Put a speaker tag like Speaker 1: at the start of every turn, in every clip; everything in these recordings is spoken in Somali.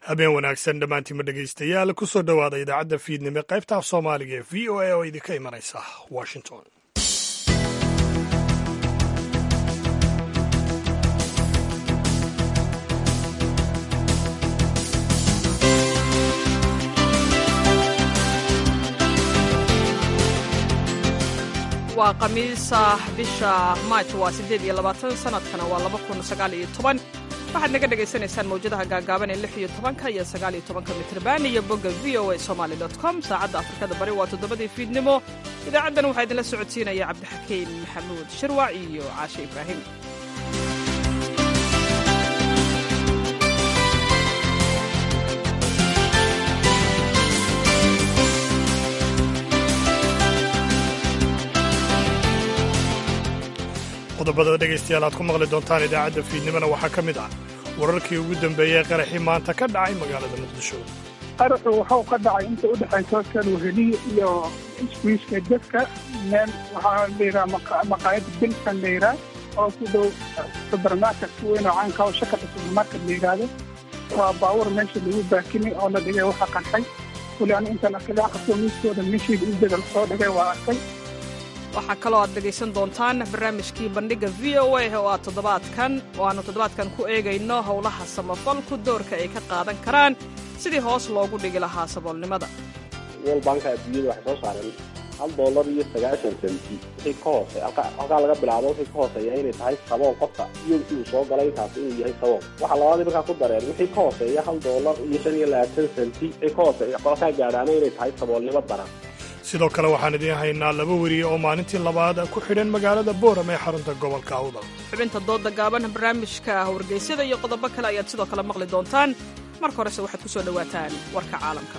Speaker 1: habeen wanaagsan dhammaantiinma dhegaystayaal ku soo dhowaada idaacadda fiidnimo qaybta af soomaaliga ee v o a oo idinka imanaysa washington
Speaker 2: waa khamiisa bisha maaj waa siddeed iyo labaatan sanadkana waa laba kun sagaal iyo toban waxaad naga dhagaysanaysaan mawjadaha gaagaaban ee lix iyo tobanka iyo sagaal iyo tobanka mitrban iyo bogga v o a somaali dot com saacadda afrikada bari waa toddobadii fiidnimo idaacaddan waxaa idinla socodsiinaya cabdixakiin maxamuud shirwac iyo caashe ibraahim
Speaker 1: qodobada dhegaystayaal aad ku maqli doontaan idaacadda fiidnimona waxaa ka mid ah wararkii ugu dambeeyey qaraxii maanta ka dhacay magaalada muqdisho
Speaker 3: qaraxu wuxuu ka dhacay inta u dhexaysa kalwaheliya iyo iswiiska dadka meel waxaa la yidhaha maqaayada bilsan la yidhaha oo ku dhow subermarket weyn oo caanka oo shakada subermarket la yidhaahdo waa baawur meesha lagu baakinay oo la dhigay waxa qarxay weli anu intaan arkay aqasoo miiskooda meeshii ujeeda lasoo dhigay waa arkay
Speaker 2: waxaa kaloo aad dhegaysan doontaan barnaamijkii bandhigga v o a oo aad toddobaadkan oo aannu toddobaadkan ku eegayno howlaha samafalku doorka ay ka qaadan karaan sidii hoos loogu dhigi lahaa saboolnimada
Speaker 4: world banka adduunyada waxay soo saareen hal dollar iyo sagaashan senti wixii ka hoose halkaa laga bilaabo wixii ka hooseeya inay tahay sabool qofka iyogii uu soo galay intaas inuu yahay sabool waxaa labaadii markaa ku dareen wixii ka hooseeya hal dollar iyo shan iyo labaatan senti wixii ka hooseeya qolkaa gaadhaana inay tahay saboolnimo daran
Speaker 1: sidoo kale waxaan idiin haynaa laba weriye oo maalintii labaad ku xidhan magaalada booram ee xarunta gobolka awdal
Speaker 2: xubinta dooda gaaban barnaamijka wargeysyada iyo qodobo kale ayaad sidoo kale maqli doontaan marka horese waxaad ku soo dhowaataan warka caalamka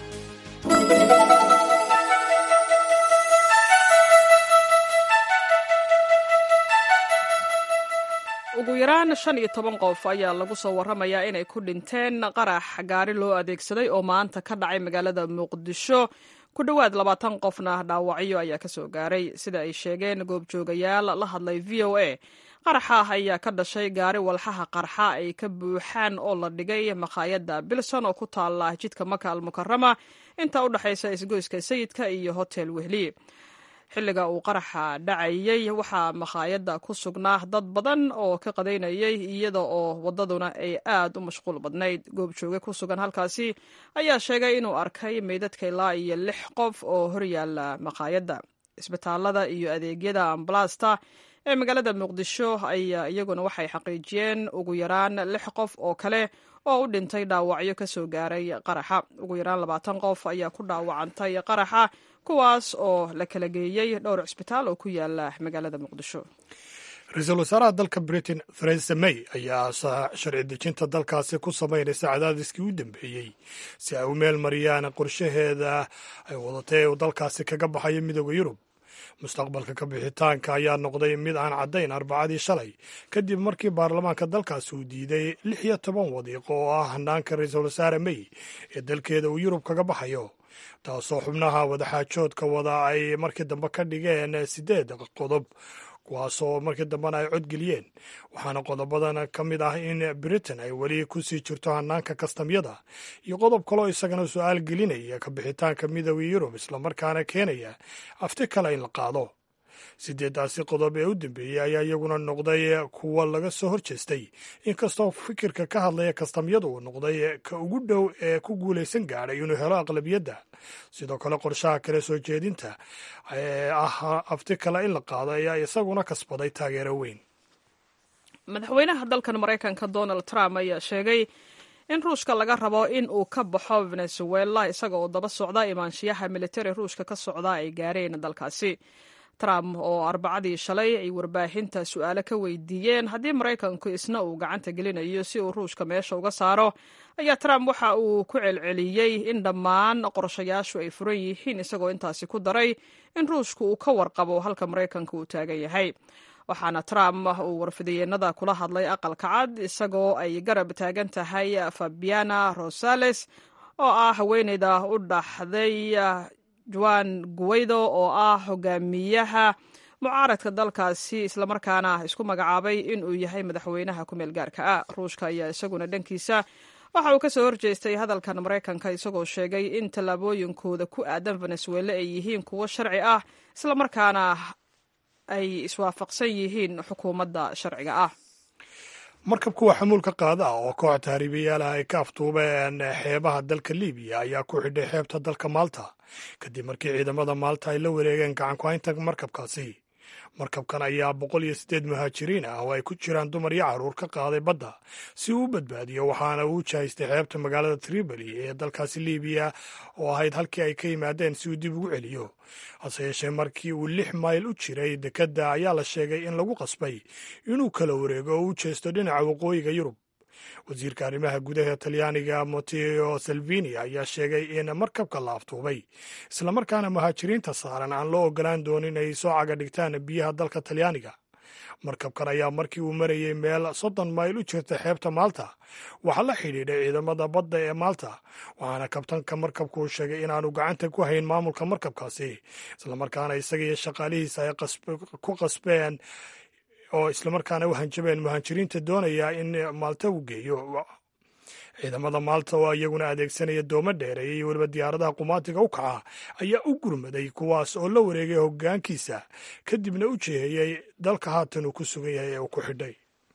Speaker 2: ugu yaraan shan iyo toban qof ayaa lagu soo warramayaa inay ku dhinteen qarax gaari loo adeegsaday oo maanta ka dhacay magaalada muqdisho ku dhowaad labaatan qofna dhaawacyo ayaa ka soo gaaray sida ay sheegeen goobjoogayaal la hadlay v o a qaraxa ayaa ka dhashay gaari walxaha qarxa ay ka buuxaan oo la dhigay makhaayadda bilson oo ku taala jidka maka almukarama inta u dhexaysa isgoyska sayidka iyo hotel wehli xilliga uu qaraxa dhacayey waxaa makhaayadda ku sugnaa dad badan oo ka qadaynayay iyada oo waddaduna ay aad u mashquul badnayd goobjooge ku sugan halkaasi ayaa sheegay inuu arkay meydadka ilaa iyo lix qof oo horyaala makhaayadda isbitaalada iyo adeegyada ambalaasta ee magaalada muqdisho ayaa iyaguna waxay xaqiijiyeen ugu yaraan lix qof oo kale oo u dhintay dhaawacyo ka soo gaaray qaraxa ugu yaraan labaatan qof ayaa ku dhaawacantay qaraxa kuwaas oo la kala geeyey dhowr cisbitaal oo ku yaala magaalada muqdisho
Speaker 1: ra-iisul wasaaraha dalka britain theresa may ayaa sharci dejinta dalkaasi ku samaynaysa cadaadiskii u dambeeyey si ay u meel mariyaan qorshaheeda ay wadatay uu dalkaasi kaga baxayo midooda yurub mustaqbalka ka bixitaanka ayaa noqday mid aan caddayn arbacadii shalay kadib markii baarlamaanka dalkaasi uu diiday lix iyo toban wadiiqo oo ah hanaanka ra-iisul wasaare may ee dalkeeda uu yurub kaga baxayo taasoo xubnaha wadaxaajoodka wada ay markii dambe ka dhigeen siddeed qodob kuwaasoo markii dambena ay codgeliyeen waxaana qodobadan ka mid ah in britain ay weli ku sii jirto hanaanka kastamyada iyo qodob kaloo isagana su-aal gelinaya ka bixitaanka midooda yurub islamarkaana keenaya afti kale in la qaado sideedaasi qodob ee u dambeeyey ayaa iyaguna noqday kuwa laga soo hor jeestay inkastoo fikirka ka hadlaya kastamyadu uu noqday ka ugu dhow ee ku guulaysan gaadhay inuu helo aqlabiyadda sidoo kale qorshaha kale soo jeedinta ee ah afti kale in la qaado ayaa isaguna kasbaday taageero weyn
Speaker 2: madaxweynaha dalkan maraykanka donald trump ayaa sheegay in ruushka laga rabo in uu ka baxo venezuela isaga oo daba socda imaanshiyaha militari ruushka ka socda ay gaareen dalkaasi trump oo arbacadii shalay ay warbaahinta su-aalo ka weydiiyeen haddii maraykanku isna uu gacanta gelinayo si uu ruushka meesha uga saaro ayaa trump waxa uu ku celceliyey in dhammaan qorshayaashu ay furan yihiin isagoo intaasi ku daray in ruushku uu ka warqabo halka maraykanka uu taagan yahay waxaana trump uu warfidiyeenada kula hadlay aqalka cad isagoo ay garab taagan tahay fabiana rosales oo ah haweeneyda u dhaxday juan guweydo oo ah hogaamiyaha mucaaradka dalkaasi islamarkaana isku magacaabay in uu yahay madaxweynaha ku meel gaarka ah ruushka ayaa isaguna dhankiisa waxa uu ka soo horjeestay hadalkan maraykanka isagoo sheegay in tallaabooyinkooda ku aadan venezuela ay yihiin kuwo sharci ah islamarkaana ay iswaafaqsan yihiin xukuumadda sharciga ah
Speaker 1: markabka waa xamuulka qaada ah oo koox tahriibayaalaha ay ka aftuubeen xeebaha dalka libiya ayaa ku xidhay xeebta dalka maalta kadib markii ciidamada maalta ay la wareegeen gacankuhaynta markabkaasi markabkan ayaa boqol iyo siddeed muhaajiriin ah oo ay ku jiraan dumar iyo carruur ka qaaday badda si uu u badbaadiyo waxaana uu jahaystay xeebta magaalada tripoli ee dalkaasi libiya oo ahayd halkii ay ka yimaadeen si uu dib ugu celiyo hase yeeshee markii uu lix mayl u jiray dekedda ayaa la sheegay in lagu qasbay inuu kala wareego oo u jeesto dhinaca waqooyiga yurub wasiirka arrimaha gudaha talyaaniga mateo salvini ayaa sheegay in markabka la aftuubay islamarkaana muhaajiriinta saaran aan loo ogolaan doonin ay soo caga dhigtaan biyaha dalka talyaaniga markabkan ayaa markii uu marayey meel soddon mayl u jirta xeebta maalta waxaa la xidhiidhay ciidamada badda ee maalta waxaana kabtanka markabku uu sheegay inaanu gacanta ku hayn maamulka markabkaasi islamarkaana isaga iyo shaqaalihiisa ay ku qasbeen oo islamarkaana u hanjabeen muhaajiriinta doonaya in maalta uu geeyo ciidamada maalta oo iyaguna adeegsanaya doomo dheereeya iyo weliba diyaaradaha qumaatiga u kaca ayaa u gurmaday kuwaas oo la wareegay hoggaankiisa kadibna u jeehayey dalka haatan uu ku sugan yahay ee uu ku xidhay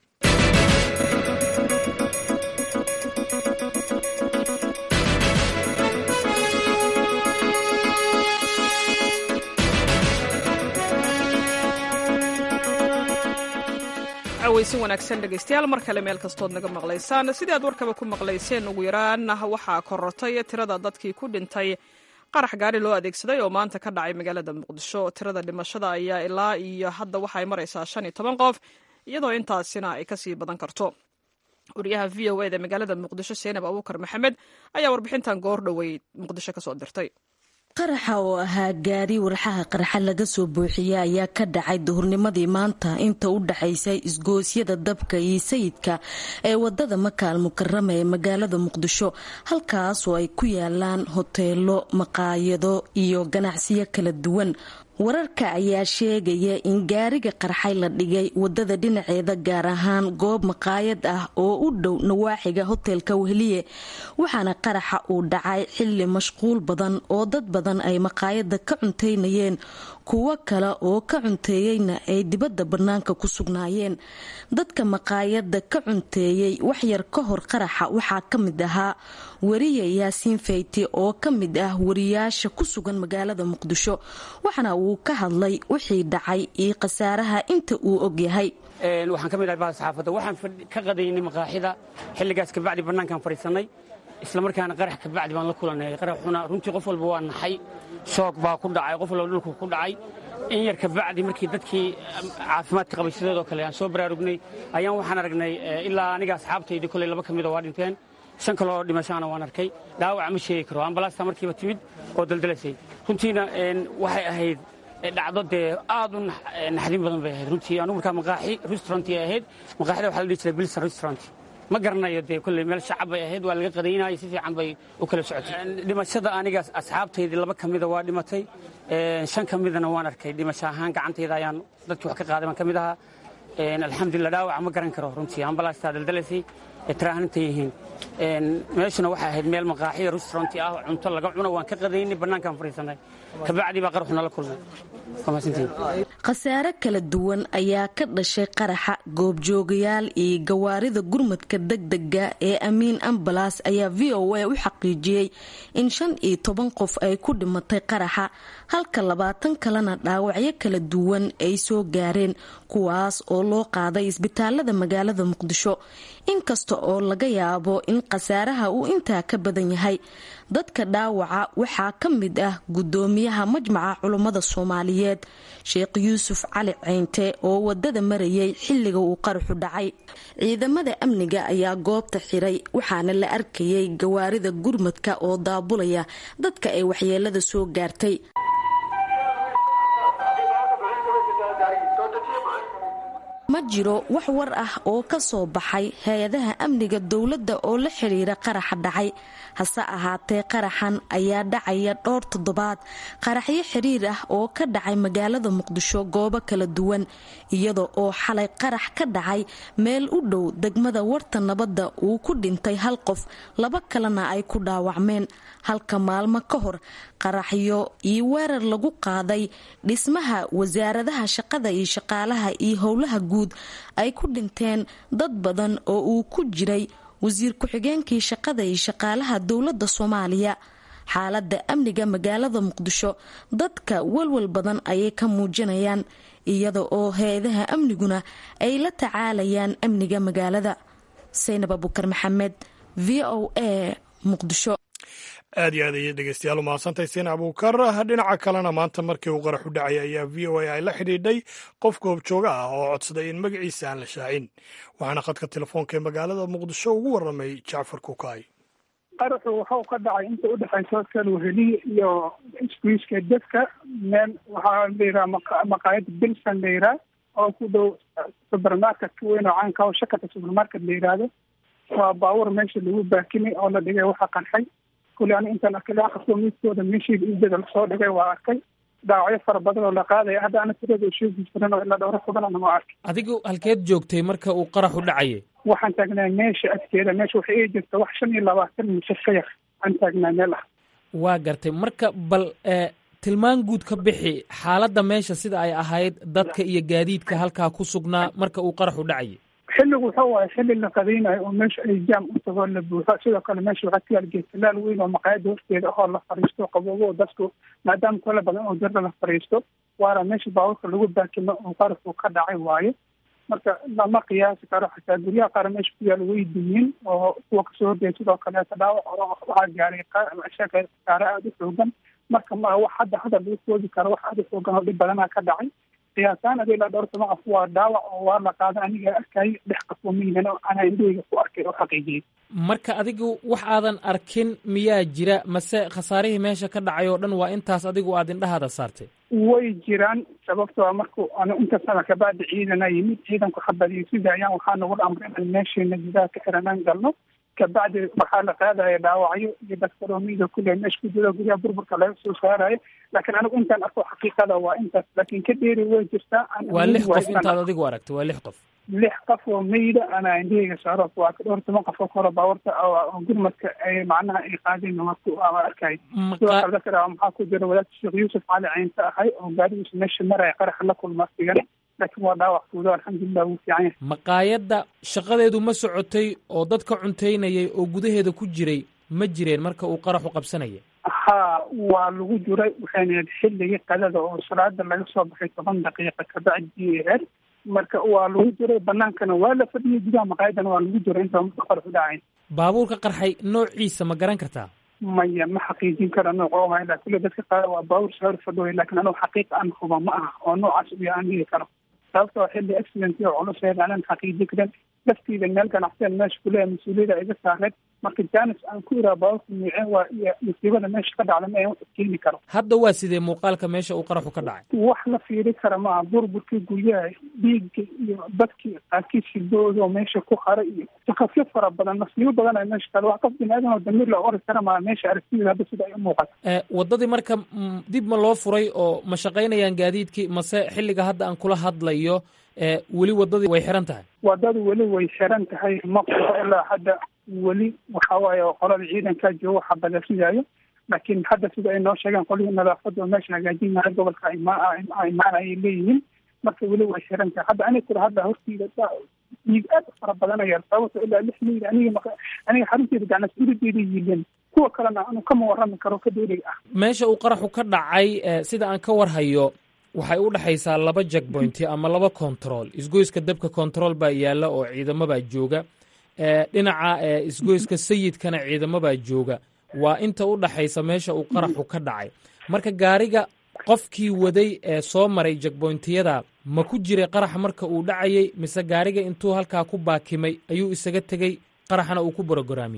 Speaker 2: weysin wanaagsan dhegaystayaal mar kale meel kastood naga maqlaysaan sidii aad warkaba ku maqlayseen ugu yaraan waxaa korortay tirada dadkii ku dhintay qarax gaari loo adeegsaday oo maanta ka dhacay magaalada muqdisho tirada dhimashada ayaa ilaa iyo hadda waxay maraysaa shan iyo toban qof iyadoo intaasina ay kasii badan karto wariyaha v o eda magaalada muqdisho seenab abuukar maxamed ayaa warbixintan goor dhoweyd muqdisho kasoo dirtay
Speaker 5: qaraxa oo ahaa gaari warxaha qarxa laga soo buuxiyey ayaa ka dhacay duhurnimadii maanta inta u dhaxaysay isgoosyada dabka iyo sayidka ee wadada makaal mukarama ee magaalada muqdisho halkaas oo ay ku yaalaan hoteelo maqaayado iyo ganacsiyo kala duwan wararka ayaa sheegaya in gaariga qarxay la dhigay wadada dhinaceeda gaar ahaan goob maqaayad ah oo u dhow nawaaxiga hotelka wehliye waxaana qaraxa uu dhacay xili mashquul badan oo dad badan ay maqaayada ka cunteynayeen kuwo kale oo ka cunteeyeyna ay dibadda bannaanka ku sugnaayeen dadka maqaayada ka cunteeyey waxyar ka hor qaraxa waxaa ka mid ahaa wariye yaasiin fayti oo ka mid ah wariyaasha ku sugan magaalada muqdisho waxaana uu ka hadlay wixii dhacay iyo khasaaraha inta uu ogyahay
Speaker 6: waxaan ka mid ahay bahda saxaafadda waxaan ka qadaynay maqaaxida xilligaas kabacdi bannaankaan fadhiisannay islamarkaana qarax kabacdi baan la kulanay qaraxuna runtii qof walba waa naxay shoog baa ku dhacay qof walba dhulku ku dhacay in yar kabacdi markii dadkii caafimaadka qabay sideedoo kale aan soo baraarugnay ayaan waxaan aragnay ilaa aniga asxaabtaydii koley laba ka mida waa dhinteen shan kaloo dhimashaana waan arkay dhaawac ma sheegi karo ambalaasta markiiba timid oo daldalaysay runtiina waxay ahayd dhacdo dee aad u naxdin badan bay ahayd runtii anugu markaa maqaaxi restaurantii ahayd maqaaxida waxaa la dhihi jiray bilson restaurant ma garanayo dee kolley meel shacab bay ahayd waa laga qadaynaya si fiican bay u kala socotay dhimashada aniga asxaabtaydii laba ka mida waa dhimatay shan ka midana waan arkay dhimasho ahaan gacantayda ayaan dadkii wax ka qaaday baan ka mid ahaa alxamdulillah dhaawac ma garan karo runtii ambalaastaa daldalaysay tiraahanta yihiin meeshuna waxay ahayd meel maqaaxiya restauranti ah cunto laga cuno waan ka qadaynay bannaankaan fadhiisanay kabacdii baa qaraxuna la kulmay
Speaker 5: khasaare kala duwan ayaa ka dhashay qaraxa goobjoogayaal iyo gawaarida gurmadka degdega ee amiin ambalas ayaa v o a u xaqiijiyey in shan iyo toban qof ay ku dhimatay qaraxa halka labaatan kalena dhaawacyo kala duwan ay soo gaareen kuwaas oo loo qaaday isbitaalada magaalada muqdisho inkasta oo laga yaabo in khasaaraha uu intaa ka badan yahay dadka dhaawaca waxaa ka mid ah gudoomiyaha majmaca culummada soomaaliyeed sheekh yuusuf cali ceynte oo wadada marayay xilliga uu qaraxu dhacay ciidamada amniga ayaa goobta xiray waxaana la arkayay gawaarida gurmadka oo daabulaya dadka ay waxyeelada soo gaartay ma jiro wax war ah oo ka soo baxay hay-adaha amniga dowladda oo la xidhiira qaraxa dhacay hase ahaatee qaraxan ayaa dhacaya dhowr toddobaad qaraxyo xiriir ah oo ka dhacay magaalada muqdisho goobo kala duwan iyada oo xalay qarax ka dhacay meel u dhow degmada warta nabadda uu ku dhintay hal qof laba kalena ay ku dhaawacmeen halka maalmo ka hor qaraxyo iyo weerar lagu qaaday dhismaha wasaaradaha shaqada iyo shaqaalaha iyo howlaha guud ay ku dhinteen dad badan oo uu ku jiray wasiir ku-xigeenkii shaqada iyo shaqaalaha dowladda soomaaliya xaaladda amniga magaalada muqdisho dadka walwal badan ayay ka muujinayaan iyada oo hay-adaha amniguna ay la tacaalayaan amniga magaalada saynab abukar maxamed v o a muqdisho
Speaker 1: aad iyo aad ayay dhegeystayaal u mahadsantahay siin abuukar dhinaca kalena maanta markii uu qarax u dhacay ayaa v o a ay la xidhiidhay qof goobjooga ah oo codsaday in magaciisa aan la shaacin waxaana khadka telefoonka ee magaalada muqdisho ugu warramay jacfar kukaay
Speaker 3: qaraxu waxau ka dhacay inta udhexaysa kalwaheliya iyo iskuiska dadka meel waxaa layidhaha maqaayad bilsan la yidhaha oo ku dhow supermarketka weyn oo caanka oo shakata supermarket la yidhaahdo waa baawur meesha lagu baakinay oo la dhigay waxa qarxay kule ani intaan arkay aqasoo miiskooda meeshiida iidada lasoo dhigay waa arkay dhaawacyo fara badan oo la qaadaya hadda ana tirada sheegi jiran oo ilaa dhowro badan waa arkay
Speaker 7: adigu halkeed joogtay marka uu qaraxu dhacayay
Speaker 3: waxaan taagnaa meesha agteeda meesha waxay ii jirta wax shan iyo labaatan mise ka yar aan taagnaa meel ah
Speaker 7: waa gartay marka bal tilmaan guud ka bixi xaaladda meesha sida ay ahayd dadka iyo gaadiidka halkaa ku sugnaa marka uu qaraxu dhacayay
Speaker 3: xilligu waxa waaye xilli la qadaynayo oo meesha ay jaam u tago la buuxo sidoo kale meesha waxaa ka yaal geedtalaal weyn oo maqaayada horteeda ahoo la fariisto qaboobo dadku maadaama kala badan oo jirda la fariisto waana meesha baaburka lagu baakimo oo qarafku ka dhacay waayo marka lama qiyaasi karo xataa guryaha qaar meesha ku yaal way dumin oo kuwa kasoo horjeeda sidoo kaleeta dhaawac waxaa gaaray shaka kaare aada u xoogan marka ma wax hadda hadda lagu koobi karo wax aada u xoogan oo dhib badanaa ka dhacay qiyaasaan adi ilaa dhowr toban qof waa dhaawac oo waa la qaada aniga arkay dhex qafoomaynan oo anaa indhahayga ku arkay oo xaqiijiyey
Speaker 7: marka adigu wax aadan arkin miyaa jira mase khasaarihii meesha ka dhacay oo dhan waa intaas adigu aad indhahaada saartay
Speaker 3: way jiraan sababtoo marku anu inta sana kabacdi ciidana yimid ciidanku xabadiyo sida ayaan waxaa nagu amray inaan meesheena gudaha ka xiranaan galno kabacdi waxaa la qaadaya dhaawacyo iyo daktaroomiga kule meesha ku jiro guryaha burburka laga soo saarayo laakiin anigu intaan arko xaqiiqada waa intaas laakiin ka dheeri way jirtaa
Speaker 7: waa lix qof intaad adigu aragtay waa lix qof
Speaker 3: lix qof oo meyda anaa indhahayga saaro waa ka dhowr toban qof oo kore baawarta oo gurmadka ay macnaha ay qaadeen waa arkay sidoo kale dadka maxaa ku jira wadaadka sheekh yuusuf cali caynta ahay oo gaarigiisa meesha maraya qaraxa la kulma sigan laakiin waa dhaawac guudo alxamdulilah wuu fiican yahay
Speaker 7: maqaayadda shaqadeedu ma socotay oo dadka cuntaynayay oo gudaheeda ku jiray ma jireen marka uu qaraxu qabsanaya
Speaker 3: haa waa lagu jiray waxayna xilligii qadada oo salaada laga soo baxay toban daqiiqa kabacdi eer marka waa lagu jiray banaankana waa la fadhiyay gudaha maqaayadana waa lagu jiray inta qaraxu dhacayn
Speaker 7: baabuurka qarxay noociisa ma garan kartaa
Speaker 3: maya ma xaqiijin kara nooc oo ilaa kule dadka qaar waa baabuur sawir fadhooy laakiin anugu xaqiiqa aan huba ma aha oo noocaas iyo aan dhihi karo sababtoo xilli accident oo culus aanan xaqiijin karin laftiida meel ganacsiyan meesha kuleeya mas-uuliyada iga saareed marka janis aan ku iraa baaburka miiceen waa iyo musiibada meesha ka dhacda ma wax keeni karo
Speaker 7: hadda waa sidee muuqaalka meesha uu qaraxu ka dhacay
Speaker 3: wax la fiiri kara maaha burburkii guryaha dhiigga iyo dadkii qaarkiis hidooda oo meesha ku haray iyo takafyo fara badan nasiibo badan ay meesha kale wax qof bini-aadan oo damiir la ori kara maaha meesha aragtideeda hadda sida ay u muuqato
Speaker 7: waddadii marka dib ma loo furay oo ma shaqaynayaan gaadiidkii mase xilliga hadda aan kula hadlayo weli waddadii way xiran tahay
Speaker 3: waddadu weli way xiran tahay ma furo ilaa hadda weli waxa waaye qolada ciidankaa joogo xabadasidayo laakiin hadda sida ay noo sheegeen qolihii nadaafadda oo meesha hagaajinaya gobolka imaan ayay leeyihiin marka weli way xiran tahay hadda aniga kula hadda hortiida dhiig aad u fara badanaya sababto ilaa lix miyl aniga aniga xarunteeda gacnasurideeda yiileen kuwa kalena anu kama warrami karo ka dheerig ah
Speaker 7: meesha uu qaraxu ka dhacay sida aan ka warhayo waxay u dhexaysaa laba jackpointi ama laba control isgoyska dabka control baa yaalla oo ciidamabaa jooga dhinaca isgoyska sayidkana ciidamabaa jooga waa inta u dhaxaysa meesha uu qaraxu ka dhacay marka gaariga qofkii waday ee soo maray jackbointiyada ma ku jiray qaraxa marka uu dhacayay mise gaariga intuu halkaa ku baakimay ayuu isaga tegey qaraxna uu ku borogoraamiyey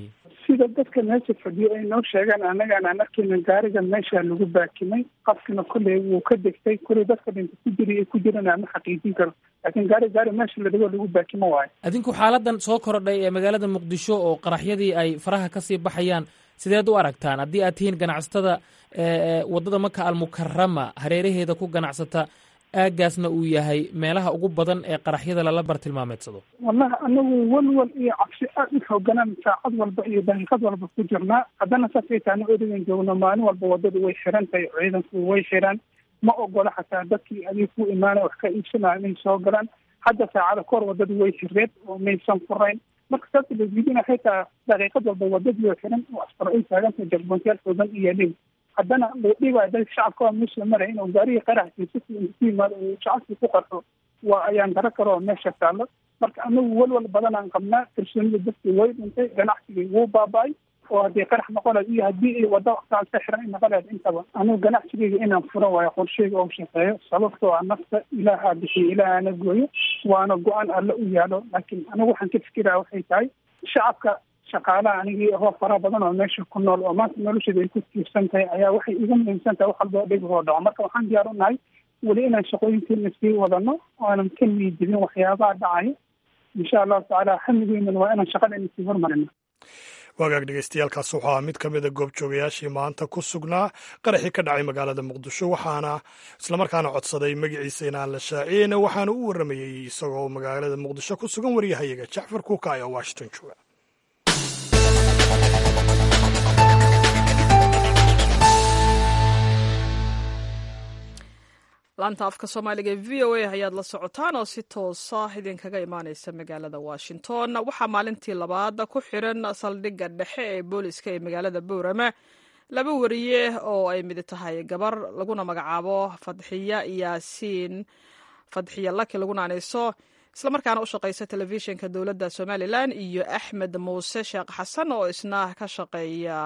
Speaker 3: sida dadka meesha fadhiyo ay noo sheegaan annagaan aan arkayna gaariga meesha lagu baakimay qafkina kolley wuu ka degtay kolley dadka dhinta ku jira ku jirana ma xaqiijin karo laakiin gaari gaari meesha la dhigo lagu baakimo waayo
Speaker 7: adinku xaaladan soo korodhay ee magaalada muqdisho oo qaraxyadii ay faraha kasii baxayaan sideed u aragtaan haddii aad tihiin ganacsatada waddada maka almukarama hareeraheeda ku ganacsata aagaasna uu yahay meelaha ugu badan ee qaraxyada lala bartilmaameedsado
Speaker 3: wallahi anagu walwal iyo cabsi aad u xooganaan saacad walba iyo daqiiqad walba ku jirnaa haddana saasay taana erigan joogno maalin walba waddadu way xiran tahay ciidanku way xiraan ma ogola xataa dadkii adig ku imaanay wax ka iibsanaya inay soo galaan hadda saacada kahor waddadu way xireed oo maysan furayn marka saas lasdiidina xitaa daqiiqad walba waddadii oo xiran oo askar ay taagantahay jagboontayaal xoogan iyo dhib haddana dhiibaya dadka shacabka waa meesha maraya inuu gaarigii qaraxkiisa ku yimaado uu shacabkii ku qarxo waa ayaan daro kale oo meesha taallo marka anagu walwal badan aan qabnaa kalsoonida dadkii way dhintay ganacsigii wuu baaba-ay oo haddii qarax noqonayd iyo haddii ay wadda waqtaan ka xiran ay noqonayd intaba anigu ganacsigeyga inaan furo waayo qorsheyga oo shaqeeyo sababtoo ah nafta ilaahaa bixiyo ilaahana gooyo waana go-aan alle u yaalo laakiin anigu waxaan ka fikiraya waxay tahay shacabka shaqaalaha anigii ahoo fara badan oo meesha ku nool oo maanta nolosheeda ay ku tiirsan tahay ayaa waxay iga muhiimsan tahay wax walba oo dhib hoo dhaco marka waxaan diyaar u nahay weli inaan shaqooyinkeena sii wadano ooanan ka niijibin waxyaabaha dhacaya insha allahu tacaala xamigeynana waa inaan shaqadeena sii hormarino
Speaker 1: waagaag dhegeystayaaalkaas wuxuu ahaa mid ka mida goobjoogayaashii maanta ku sugnaa qaraxii ka dhacay magaalada muqdisho waxaana islamarkaana codsaday magaciisa inaan la shaaciyeyna waxaana u warramayey isagoo magaalada muqdisho ku sugan waryahayaga jacfar kuuka ee washington jooga
Speaker 2: laanta afka soomaaliga ee v o a ayaad la socotaan oo si toosa idinkaga imaaneysa magaalada washington waxaa maalintii labaad ku xiran saldhigga dhexe ee booliska ee magaalada boorama laba wariye oo ay mid tahay gabar laguna magacaabo fadxiya yaasiin fadxiya laki laguna aneyso islamarkaana u shaqeysa telefishinka dowladda somalilan iyo axmed muuse sheekh xasan oo isna ka shaqeeya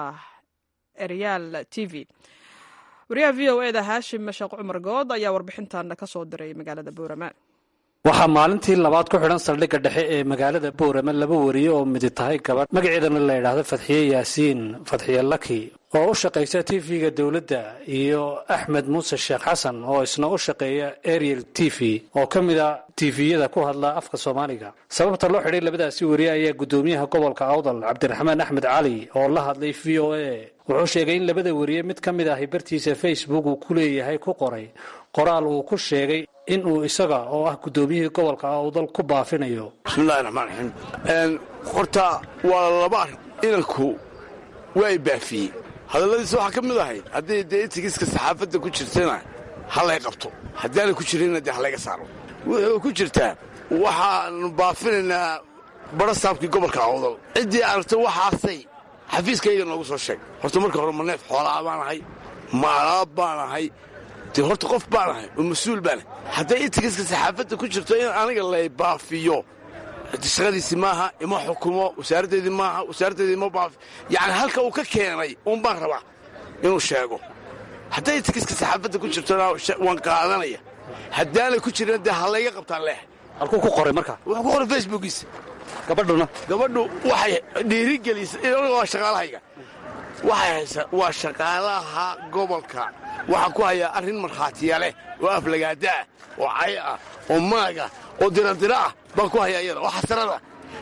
Speaker 2: eryaal t v wariyaha v o eda haashim sheekh cumar good ayaa warbixintan ka soo diray magaalada boorama
Speaker 8: waxaa maalintii labaad ku xidhan saldhigga dhexe ee magaalada boorama laba wariye oo midi tahay gabadh magaceedana la yidhaahdo fadxiye yaasiin fadxiye laki oo u shaqaysa t v-ga dowladda iyo axmed muuse sheekh xasan oo isna u shaqeeya ariel t v oo ka mid a tifiyada ku hadla afka soomaaliga sababta loo xidhay labadaasi wariye ayaa guddoomiyaha gobolka awdal cabdiraxmaan axmed cali oo la hadlay v o a wuxuu sheegay in labada wariye mid ka mid ahi bartiisa facebook uu ku leeyahay ku qoray qoraal uu ku sheegay in uu isaga oo ah guddoomiyihii gobolka awdal ku baafinayo
Speaker 9: bismillahi raxmaan raxiim horta waa laba arrin inanku waa i baafiyey hadalladiisa waxaa ka mid ahayd haddii dee itigiska saxaafadda ku jirtana ha lay qabto haddaana ku jirinna dee ha layga saaro wuxuu ku jirtaa waxaannu baafinaynaa barasaabkii gobolka awdal ciddii aragta waxaasay xafiiskayga noogu soo sheeg horta marka hore ma neef xoolaa baan ahay ma alaab baan ahay dee horta qof baan ahay oo mas-uul baanahay hadday itigiska saxaafadda ku jirto in aniga lay baafiyo shaqadiisi maaha ima xukumo wasaaraddeedii maaha wasaaraddeedii ima baafi yacni halka uu ka keenay uun baan rabaa inuu sheego hadday itigiska saxaafadda ku jirtona waan qaadanaya haddaanay ku jirin dee ha layga qabtaan leeh
Speaker 8: halkuu ku qoray marka
Speaker 9: wuxuu ku qoray facebookiisa
Speaker 8: gabadhuna
Speaker 9: gabadhu waxay dhiirigelisay waa shaqaalahayga waxay haysaa waa shaqaalaha gobolka waxaa ku hayaa arrin markhaatiya leh oo aflagaada ah oo cay ah oo maaga oo diradira ah baan ku hayaa iyada oo xasarada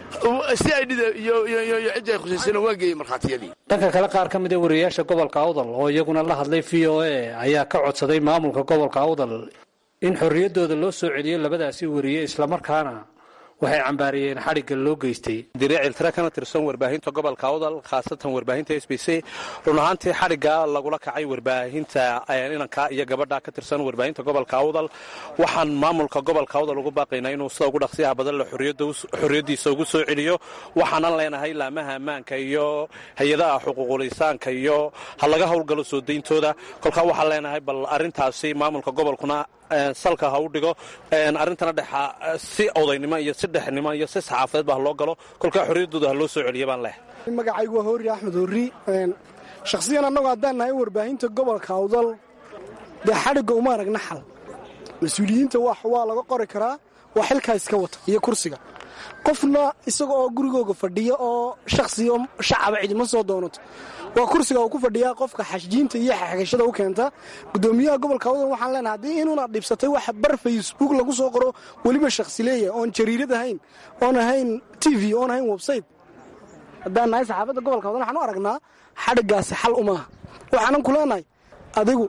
Speaker 9: si ay dhida iyo ciddii ay khusaysana waa geeyey markhaatiyadii
Speaker 8: dhanka kale qaar ka mid a wariyayaasha gobolka awdal oo iyaguna la hadlay v o a ayaa ka codsaday maamulka gobolka awdal in xorriyaddooda loo soo celiyo labadaasi wariye islamarkaana waxay cambaariyeen xadhigga loo geystay
Speaker 10: diriicil tira kana tirsan warbaahinta gobolka awdal khaasatan warbaahinta s b c run ahaantii xadhigga lagula kacay warbaahinta inanka iyo gabadha ka tirsan warbaahinta gobolka awdal waxaan maamulka gobolka awdal ugu baaqaynaa inuu sida ugu dhaqsiyaha badan le xorriyaddiisa ugu soo celiyo waxaanan leenahay laamaha ammaanka iyo hay-adaha xuquuqulisaanka iyo ha laga howlgalo soo dayntooda kolkaa waxaan leenahay bal arrintaasi maamulka gobolkuna salka ha u dhigo arrintana dhexa si odaynimo iyo si dhexnimo iyo si saxaafadeedba ha loo galo kolkaa xorriyaddooda ha loo soo celiya baan leh
Speaker 11: magacaygu waa hoori axmed horri shakhsiyan annagu haddaan nahay warbaahinta gobolka awdal dee xadhigga uma aragna xal mas-uuliyiinta waa laga qori karaa waa xilkaa iska wata iyo kursiga qofna isaga oo gurigooga fadhiya oo shakhsi oo shacaba cidima soo doonato waa kursiga uu ku fadhiyaa qofka xashjiinta iyo xagashada u keenta gudoomiyaha gobolka awdal waxaan leenahay haddii inuuna dhibsatay wax bar facebook lagu soo qoro weliba shakhsi leeyahay oon jariirad ahayn oon ahayn t v oon ahayn website haddaan nahay saxaafadda gobolka awdal waxaan u aragnaa xadhiggaasi xal umaaha waxaanan ku leenahay adigu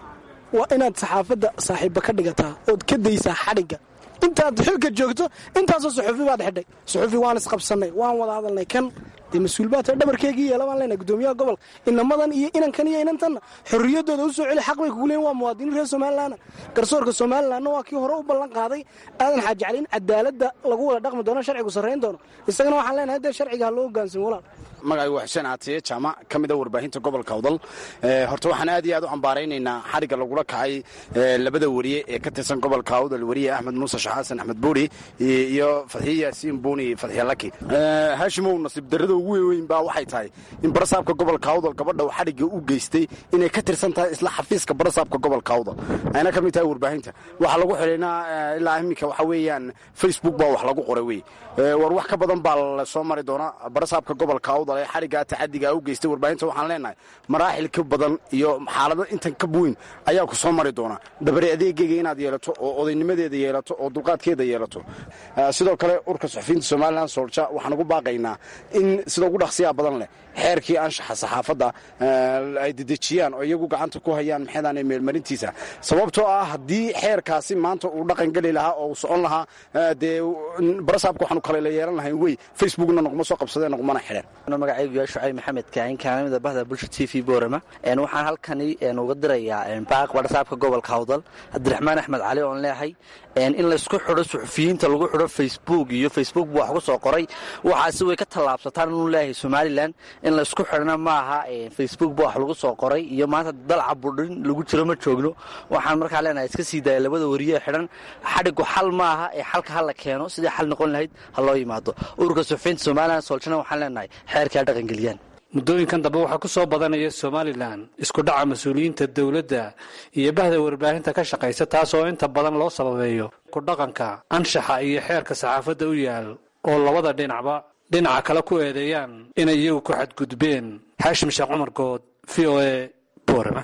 Speaker 11: waa inaad saxaafadda saaxiibba ka dhigataa ood ka daysaa xadhigga intaad xilka joogto intaasoo suxufi baad xidhay suxufi waan isqabsannay waan wada hadalnay kan dee mas-uul baa tahay dhabarkeegii yeela baan leenahay gudoomiyaha gobolka inamadan iyo inankan iyo inantanna xorriyaddooda u soo celi xaq bay kugu leeyiin waa muwaadiniin reer somalilanna garsoorka somalilanna waa kii hore u ballan qaaday aadan xaaji cali in cadaaladda lagu wada dhaqmi doono sharcigu sarrayn doono isagana waxaan leenahay dee sharciga ha loo hogaansan walaal
Speaker 12: magacaygu waa xuseen caatiye jaamac ka mida warbaahinta gobolka awdal horta waxaan aad iyo aad u cambaaraynaynaa xadhigga lagula kacay labada weriye ee ka tirsan gobolka awdal weriye axmed muuse sheekh xasan axmed buuri iyo fadxiye yaasiin buuni fadxiye laki haashimow nasiib darrada ugu weyn baa waxay tahay in barasaabka gobolka awdal gabadha uu xadhigga u geystay inay ka tirsan tahay isla xafiiska barasaabka gobolka awdal ayna ka mid tahay warbaahinta waxaa lagu xidhaynaa ilaa iminka waxa weeyaan facebook baa wax lagu qoray wey war wax ka badan baa la soo mari doonaa barasaabka gobolka awdal ee xadhiggaa tacadigaa u geystay warbaahinta waxaan leenahay maraaxil ka badan iyo xaalado intan ka weyn ayaa ku soo mari doonaa dabari adeegeyga inaad yeelato oo odaynimadeeda yeelato oo dulqaadkeeda yeelato sidoo kale urka suxufiyiinta somalilan soolja waxaan ugu baaqaynaa in sida ugu dhaqsiyaa badan leh xeerkii anshaxa saxaafadda ay dedejiyaan oo iyagu gacanta ku hayaan maxeedaane meelmarintiisa sababtoo ah haddii xeerkaasi maanta uu dhaqan geli lahaa oo uu socon lahaa dee barasaabka waxaanu kale la yeelan lahayn wey facebookna naguma soo qabsadeen nagumana xidheen
Speaker 13: magacaygu yaa shucayb maxamed kaahin kaamida bahda bulsha t v boorama waxaan halkani uga dirayaa baaq barasaabka gobolka hawdal cabdiraxmaan axmed cali oon leehay in laysku xidho suxufiyiinta lagu xidho facebook iyo facebook bu wax ku soo qoray waxaasi way ka tallaabsataan inuu leeyahay somalilan in laysku xidhna maaha facebook bu wax lagu soo qoray iyo maanta dalca budhin lagu jiro ma joogno waxaan markaa leenahay iska sii daaya labada wariye xidhan xadhigu xal maaha ee xalka ha la keeno sidii xal noqon lahayd ha loo yimaado ururka suxufiyiinta somalilan soolshana waxaan leenahay xeerkaa dhaqangeliyaan
Speaker 8: muddooyinkan dambe waxaa ku soo badanaya somalilan isku dhaca mas-uuliyiinta dowladda iyo bahda warbaahinta ka shaqaysa taas oo inta badan loo sababeeyo kudhaqanka anshaxa iyo xeerka saxaafadda u yaal oo labada dhinacba dhinaca kale ku eedeeyaan inay iyagu ku xadgudbeen xaashim sheekh cumar good v o a boorama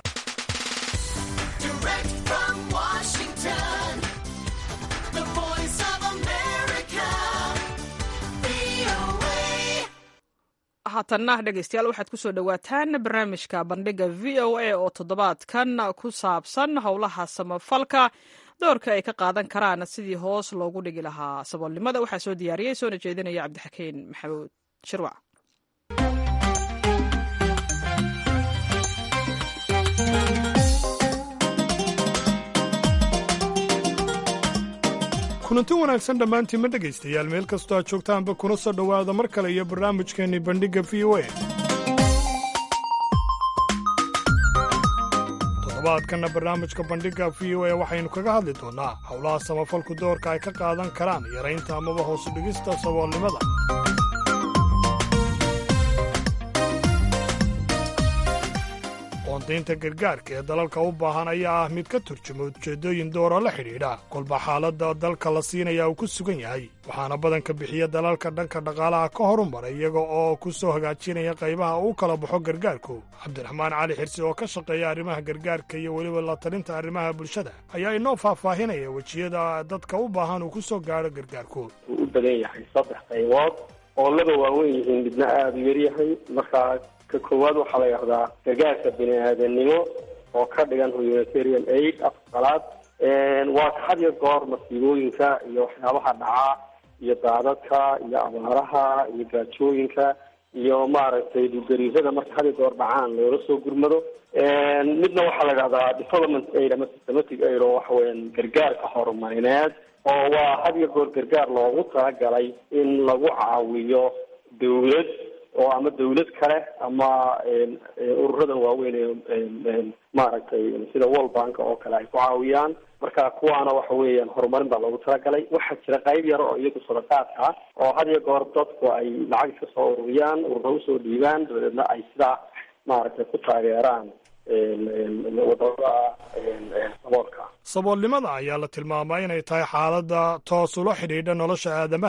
Speaker 2: haatanna dhegeystayaal waxaad ku soo dhowaataan barnaamijka bandhiga v o a oo toddobaadkan ku saabsan howlaha samafalka doorka ay ka qaadan karaan sidii hoos loogu dhigi lahaa saboolnimada waxaa soo diyaariyey soona jeedinaya cabdixakiin maxamuud shirwac
Speaker 1: kulanti wanaagsan dhammaantiin ma dhegaystayaal meel kastoo aad joogtaanba kuna soo dhowaada mar kale iyo barnaamijkeenni bandhigga v o a toddobaadkanna barnaamijka bandhigga v o a waxaynu kaga hadli doonnaa howlaha samafalku doorka ay ka qaadan karaan yaraynta amaba hoosu dhigista saboolnimada qoondaynta gargaarka ee dalalka u baahan ayaa ah mid ka turjuma ujeeddooyin doora la xidhiidha kolba xaaladda dalka la siinaya uu ku sugan yahay waxaana badanka bixiya dalalka dhanka dhaqaalaha ka horumaray iyaga oo ku soo hagaajinaya qaybaha uu kala baxo gargaarku cabdiraxmaan cali xirsi oo ka shaqeeya arrimaha gargaarka iyo weliba la talinta arrimaha bulshada ayaa inoo faahfaahinaya wejiyada dadka u baahan uu ku soo gaadho gargaarku
Speaker 4: u badan yahay saddex qaybood oo laba waaweyn yihiin midna aada u yaryahay markaa ka koowaad waxaa la yidhahdaa gargaarka bini aadanimo oo ka dhigan humanitarian aid afqalaad waa ka had iyo goor masiibooyinka iyo waxyaabaha dhacaa iyo daadadka iyo abaaraha iyo gaajooyinka iyo maaragtay dhulgariirada marka had iyo goor dhacaan loola soo gurmado midna waxaa la yidhahdaa development aid ama systematic aid oo waxa weeyaan gargaarka horumarineed oo waa had iyo goor gargaar loogu talagalay in lagu caawiyo dawlad oo ama dawlad kale ama ururada waaweyn ee maaragtay sida world bank oo kale ay ku caawiyaan marka kuwaana waxa weeyaan horumarin baa loogu talagalay waxaa jira qayb yar oo iyagu sadaqaadka ah oo had iyo goor dadku ay lacag iska soo ururiyaan urura usoo dhiibaan dabadeedna ay sidaa maaragtay ku taageeraan wadamada saboolka
Speaker 1: saboolnimada ayaa la tilmaamaa inay tahay xaaladda toos ula xidhiidha nolosha aadamaha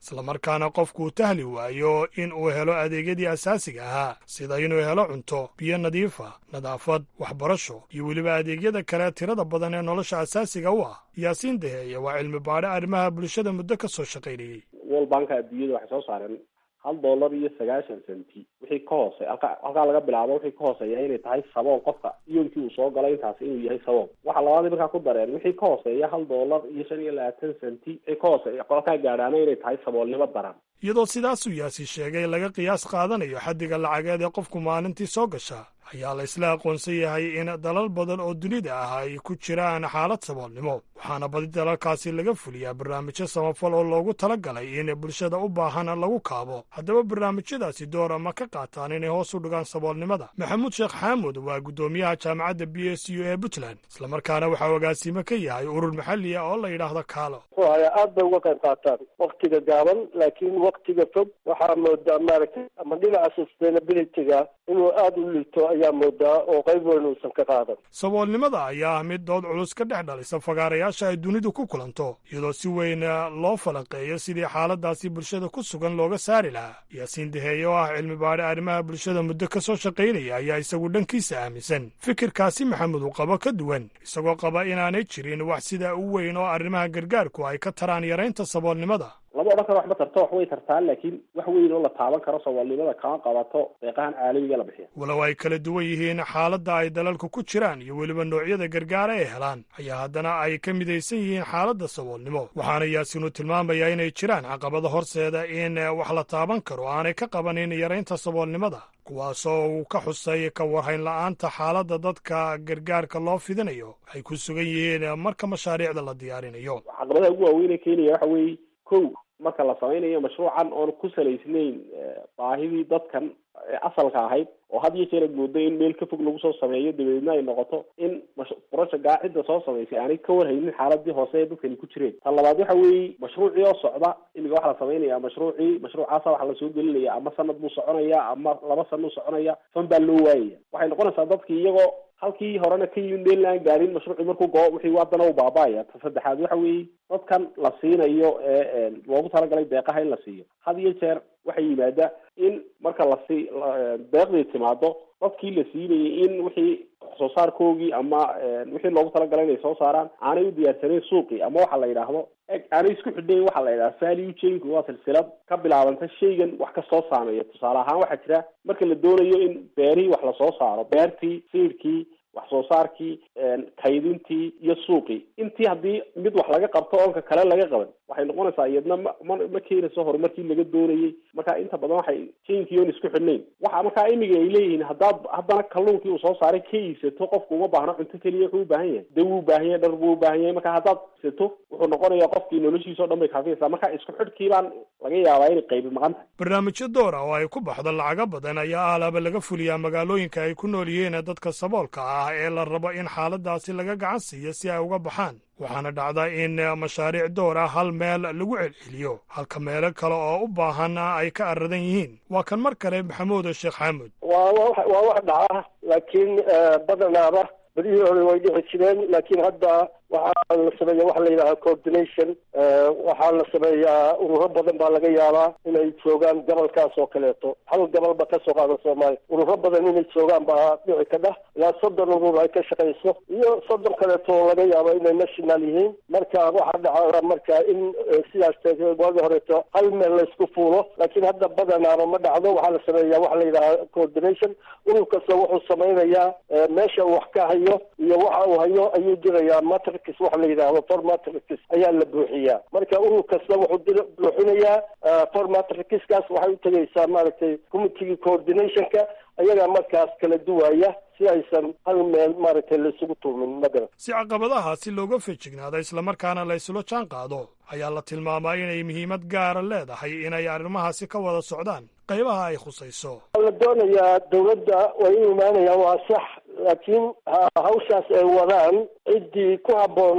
Speaker 1: islamarkaana qofkuu tahli waayo in uu helo adeegyadii asaasiga ahaa sida inuu helo cunto biyo nadiifa nadaafad waxbarasho iyo weliba adeegyada kale tirada badan ee nolosha asaasiga u ah yaasiin daheeye waa cilmi baadhe arrimaha bulshada muddo ka soo shaqaynayey
Speaker 4: world banka adduunyada waxay soo saareen hal dollar iyo sagaashan centi wixii ka hoose halka halkaa laga bilaabo wixii ka hooseeya inay tahay saboon qofka iyoonkii uu soo galay intaasi inuu yahay saboon waxa labaadii markaa ku dareen wixii ka hooseeya hal dollar iyo shan iyo labaatan centi wixii ka hooseeya qolkaa gaadhaana inay tahay saboolnimo daran
Speaker 1: iyadoo sidaasuu yaasi sheegay laga qiyaas qaadanayo xaddiga lacageed ee qofku maalintii soo gasha ayaa la isla aqoonsan yahay in dalal badan oo dunida ah ay ku jiraan xaalad saboolnimo waxaana badi dalalkaasi laga fuliyaa barnaamijyo samafal oo loogu tala galay in bulshada u baahan lagu kaabo haddaba barnaamijyadaasi door ma ka qaataan inay hoos u dhigaan saboolnimada maxamuud sheekh xaamud waa guddoomiyaha jaamacadda b s u ee puntland islamarkaana waxaa agaasimo ka yahay urur maxalli ah oo la yidhaahdo kaalo
Speaker 14: aad bay uga qayb qaataan waktiga gaaban laakiin waktiga fog waxaa moodaa maaragtay ama dhinaca sustainabilityga inuu aada u liito ayaa moodaa oo qayb weyn uusan ka qaadan
Speaker 1: saboolnimada ayaa ah mid dood culus ka dhex dhalisa fagaarayaasha ay dunidu ku kulanto iyadoo si weyn loo falanqeeyo sidii xaaladaasi bulshada ku sugan looga saari lahaa yaasiin daheeye oo ah cilmi baadhe arrimaha bulshada muddo ka soo shaqaynaya ayaa isagu dhankiisa aaminsan fikirkaasi maxamed uu qabo ka duwan isagoo qaba inaanay jirin wax sidaa u weyn oo arrimaha gargaarku ay ka taraan yaraynta saboolnimada
Speaker 4: lama odhan karo waxba tarto wax way tartaa laakiin wax weyn oo la taaban karo saboolnimada kama qabato deeqahan caalamiga la bixiya
Speaker 1: walow ay kala duwan yihiin xaaladda ay dalalku ku jiraan iyo weliba noocyada gargaara ay helaan ayaa haddana ay ka midaysan yihiin xaaladda saboolnimo waxaana yaasiinu tilmaamayaa inay jiraan caqabada horseeda in wax la taaban karo aanay ka qabanin yaraynta saboolnimada kuwaasoo uu ka xusay ka warhayn la'aanta xaaladda dadka gargaarka loo fidinayo ay ku sugan yihiin marka mashaariicda la diyaarinayo
Speaker 4: caqabadaha ugu waaweynee keenaya waxa weeye kow marka la samaynayo mashruucan oon ku salaysnayn baahidii dadkan asalka ahayd oo had iyo jeer aad moodo in meel ka fog lagu soo sameeyo dabadeedna ay noqoto in projectgaa cidda soo samaysay aanay ka warhaynin xaaladii hoose ee dadkani ku jireen ta labaad waxa weeye mashruucii oo socda imika waxaa la samaynaya mashruucii mashruucaasa waxaa lasoo gelinaya ama sanad buu soconaya ama laba sana u soconaya fan baa loo waayaya waxay noqonaysaa dadkii iyagoo halkii horena ka yimid meel aan gaarin mashruucii markuu goo wixii haddana u baaba'aya ta saddexaad waxa weeye dadkan la siinayo ee loogu talagalay deeqaha in la siiyo had iyo jeer waxaa yimaada in marka lasi deeqdii timaado dadkii la siinayay in wixii soo saarkoogii ama wixii loogu talagalay inay soo saaraan aanay u diyaarsaneyn suuqii ama waxa la yidhaahdo aanay isku xidhnayn waxa la yidhahda value chainku waa silsilad ka bilaabanta shaygan wax kastoo saameeya tusaale ahaan waxaa jira marka la doonayo in beerihii wax lasoo saaro beertii siidkii wax soo saarkii kaydintii iyo suuqii intii haddii mid wax laga qabto oonka kale laga qaban waxay noqonaysaa iyadna ma ma ma keenayso horumarkii laga doonayay marka inta badan waxay jainkii oon isku xidhnayn waxa markaa imiga ay leeyihiin haddaad haddana kalluunkii uu soo saaray ka iibsato qofku uma baahno cunto keliya wuxuu u baahan yahay daw u baahan yahay dhar buu u baahan yahay marka haddaad iibsato wuxuu noqonayaa qofkii noloshiisa o dhan bay kaafiyaysaa marka isku xidhkii baan laga yaabaa inay qaybi maqan tahay
Speaker 1: barnaamijyo door ah oo ay ku baxdo lacago badan ayaa alaaba laga fuliyaa magaalooyinka ay ku nool yihiin dadka saboolka ah ee la rabo in xaaladaasi laga gacan siiyo si ay uga baxaan waxaana dhacda in mashaariic door ah hal meel lagu celceliyo halka meelo kale oo u baahan ay ka aradan yihiin waa kan mar kale maxamuud sheekh xaamud
Speaker 14: waa waa wax dhaca laakiin badanaaba badihii hore way dhici jireen laakiin hadda waxaa la sameeya waxa la yidhaha coordination waxaa la sameeyaa ururo badan baa laga yaabaa inay joogaan gobolkaas oo kaleeto hal gobolba kasoo qaada soomaaliya ururo badan inay joogaan baa dhici ka dhah ilaa soddon urur ay ka shaqayso iyo soddon kaleeto oo laga yaabo inay national yihiin marka waxaa dhaca marka in sidaas waagi horeeto hal meel laysku fuulo laakiin hadda badanaaba ma dhacdo waxaa la sameeyaa waxa la yidhaha coordination urur kasta wuxuu samaynayaa meesha uu wax ka hayo iyo waxa uu hayo ayuu dirayaa matrix waxa la yidhaahdo formatrix ayaa la buuxiyaa marka urur kasta wuxuu buuxinayaa formatrixkaas waxay u tegaysaa maaragtay committegii coordinationka ayagaa markaas kala duwaya si aysan hal meel maaragtay laisugu tuumin magaran
Speaker 1: si caqabadahaasi looga fejignaado islamarkaana la isula jaan qaado ayaa la tilmaamaa inay muhiimad gaara leedahay inay arrimahaasi ka wada socdaan qaybaha ay khusayso
Speaker 14: la doonayaa dawladda way u imaanayaan waa sax laakiin hawshaas ay wadaan ciddii ku habboonayd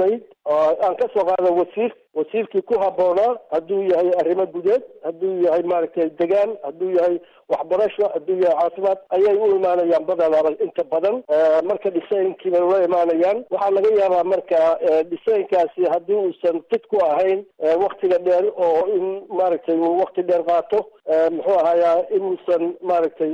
Speaker 14: aan ka soo qaada wasiir wasiirkii ku habboonaa hadduu yahay arrimo gudeed hadduu yahay maaragtay degaan hadduu yahay waxbarasho hadduu yahay caafimaad ayay u imaanayaan badanaba inta badan marka dhisaynkii bay ula imaanayaan waxaa laga yaabaa marka dhisooyinkaasi haddii uusan fid ku ahayn waktiga dheer oo in maaragtay uu wakti dheer qaato muxuu ahayaa inuusan maaragtay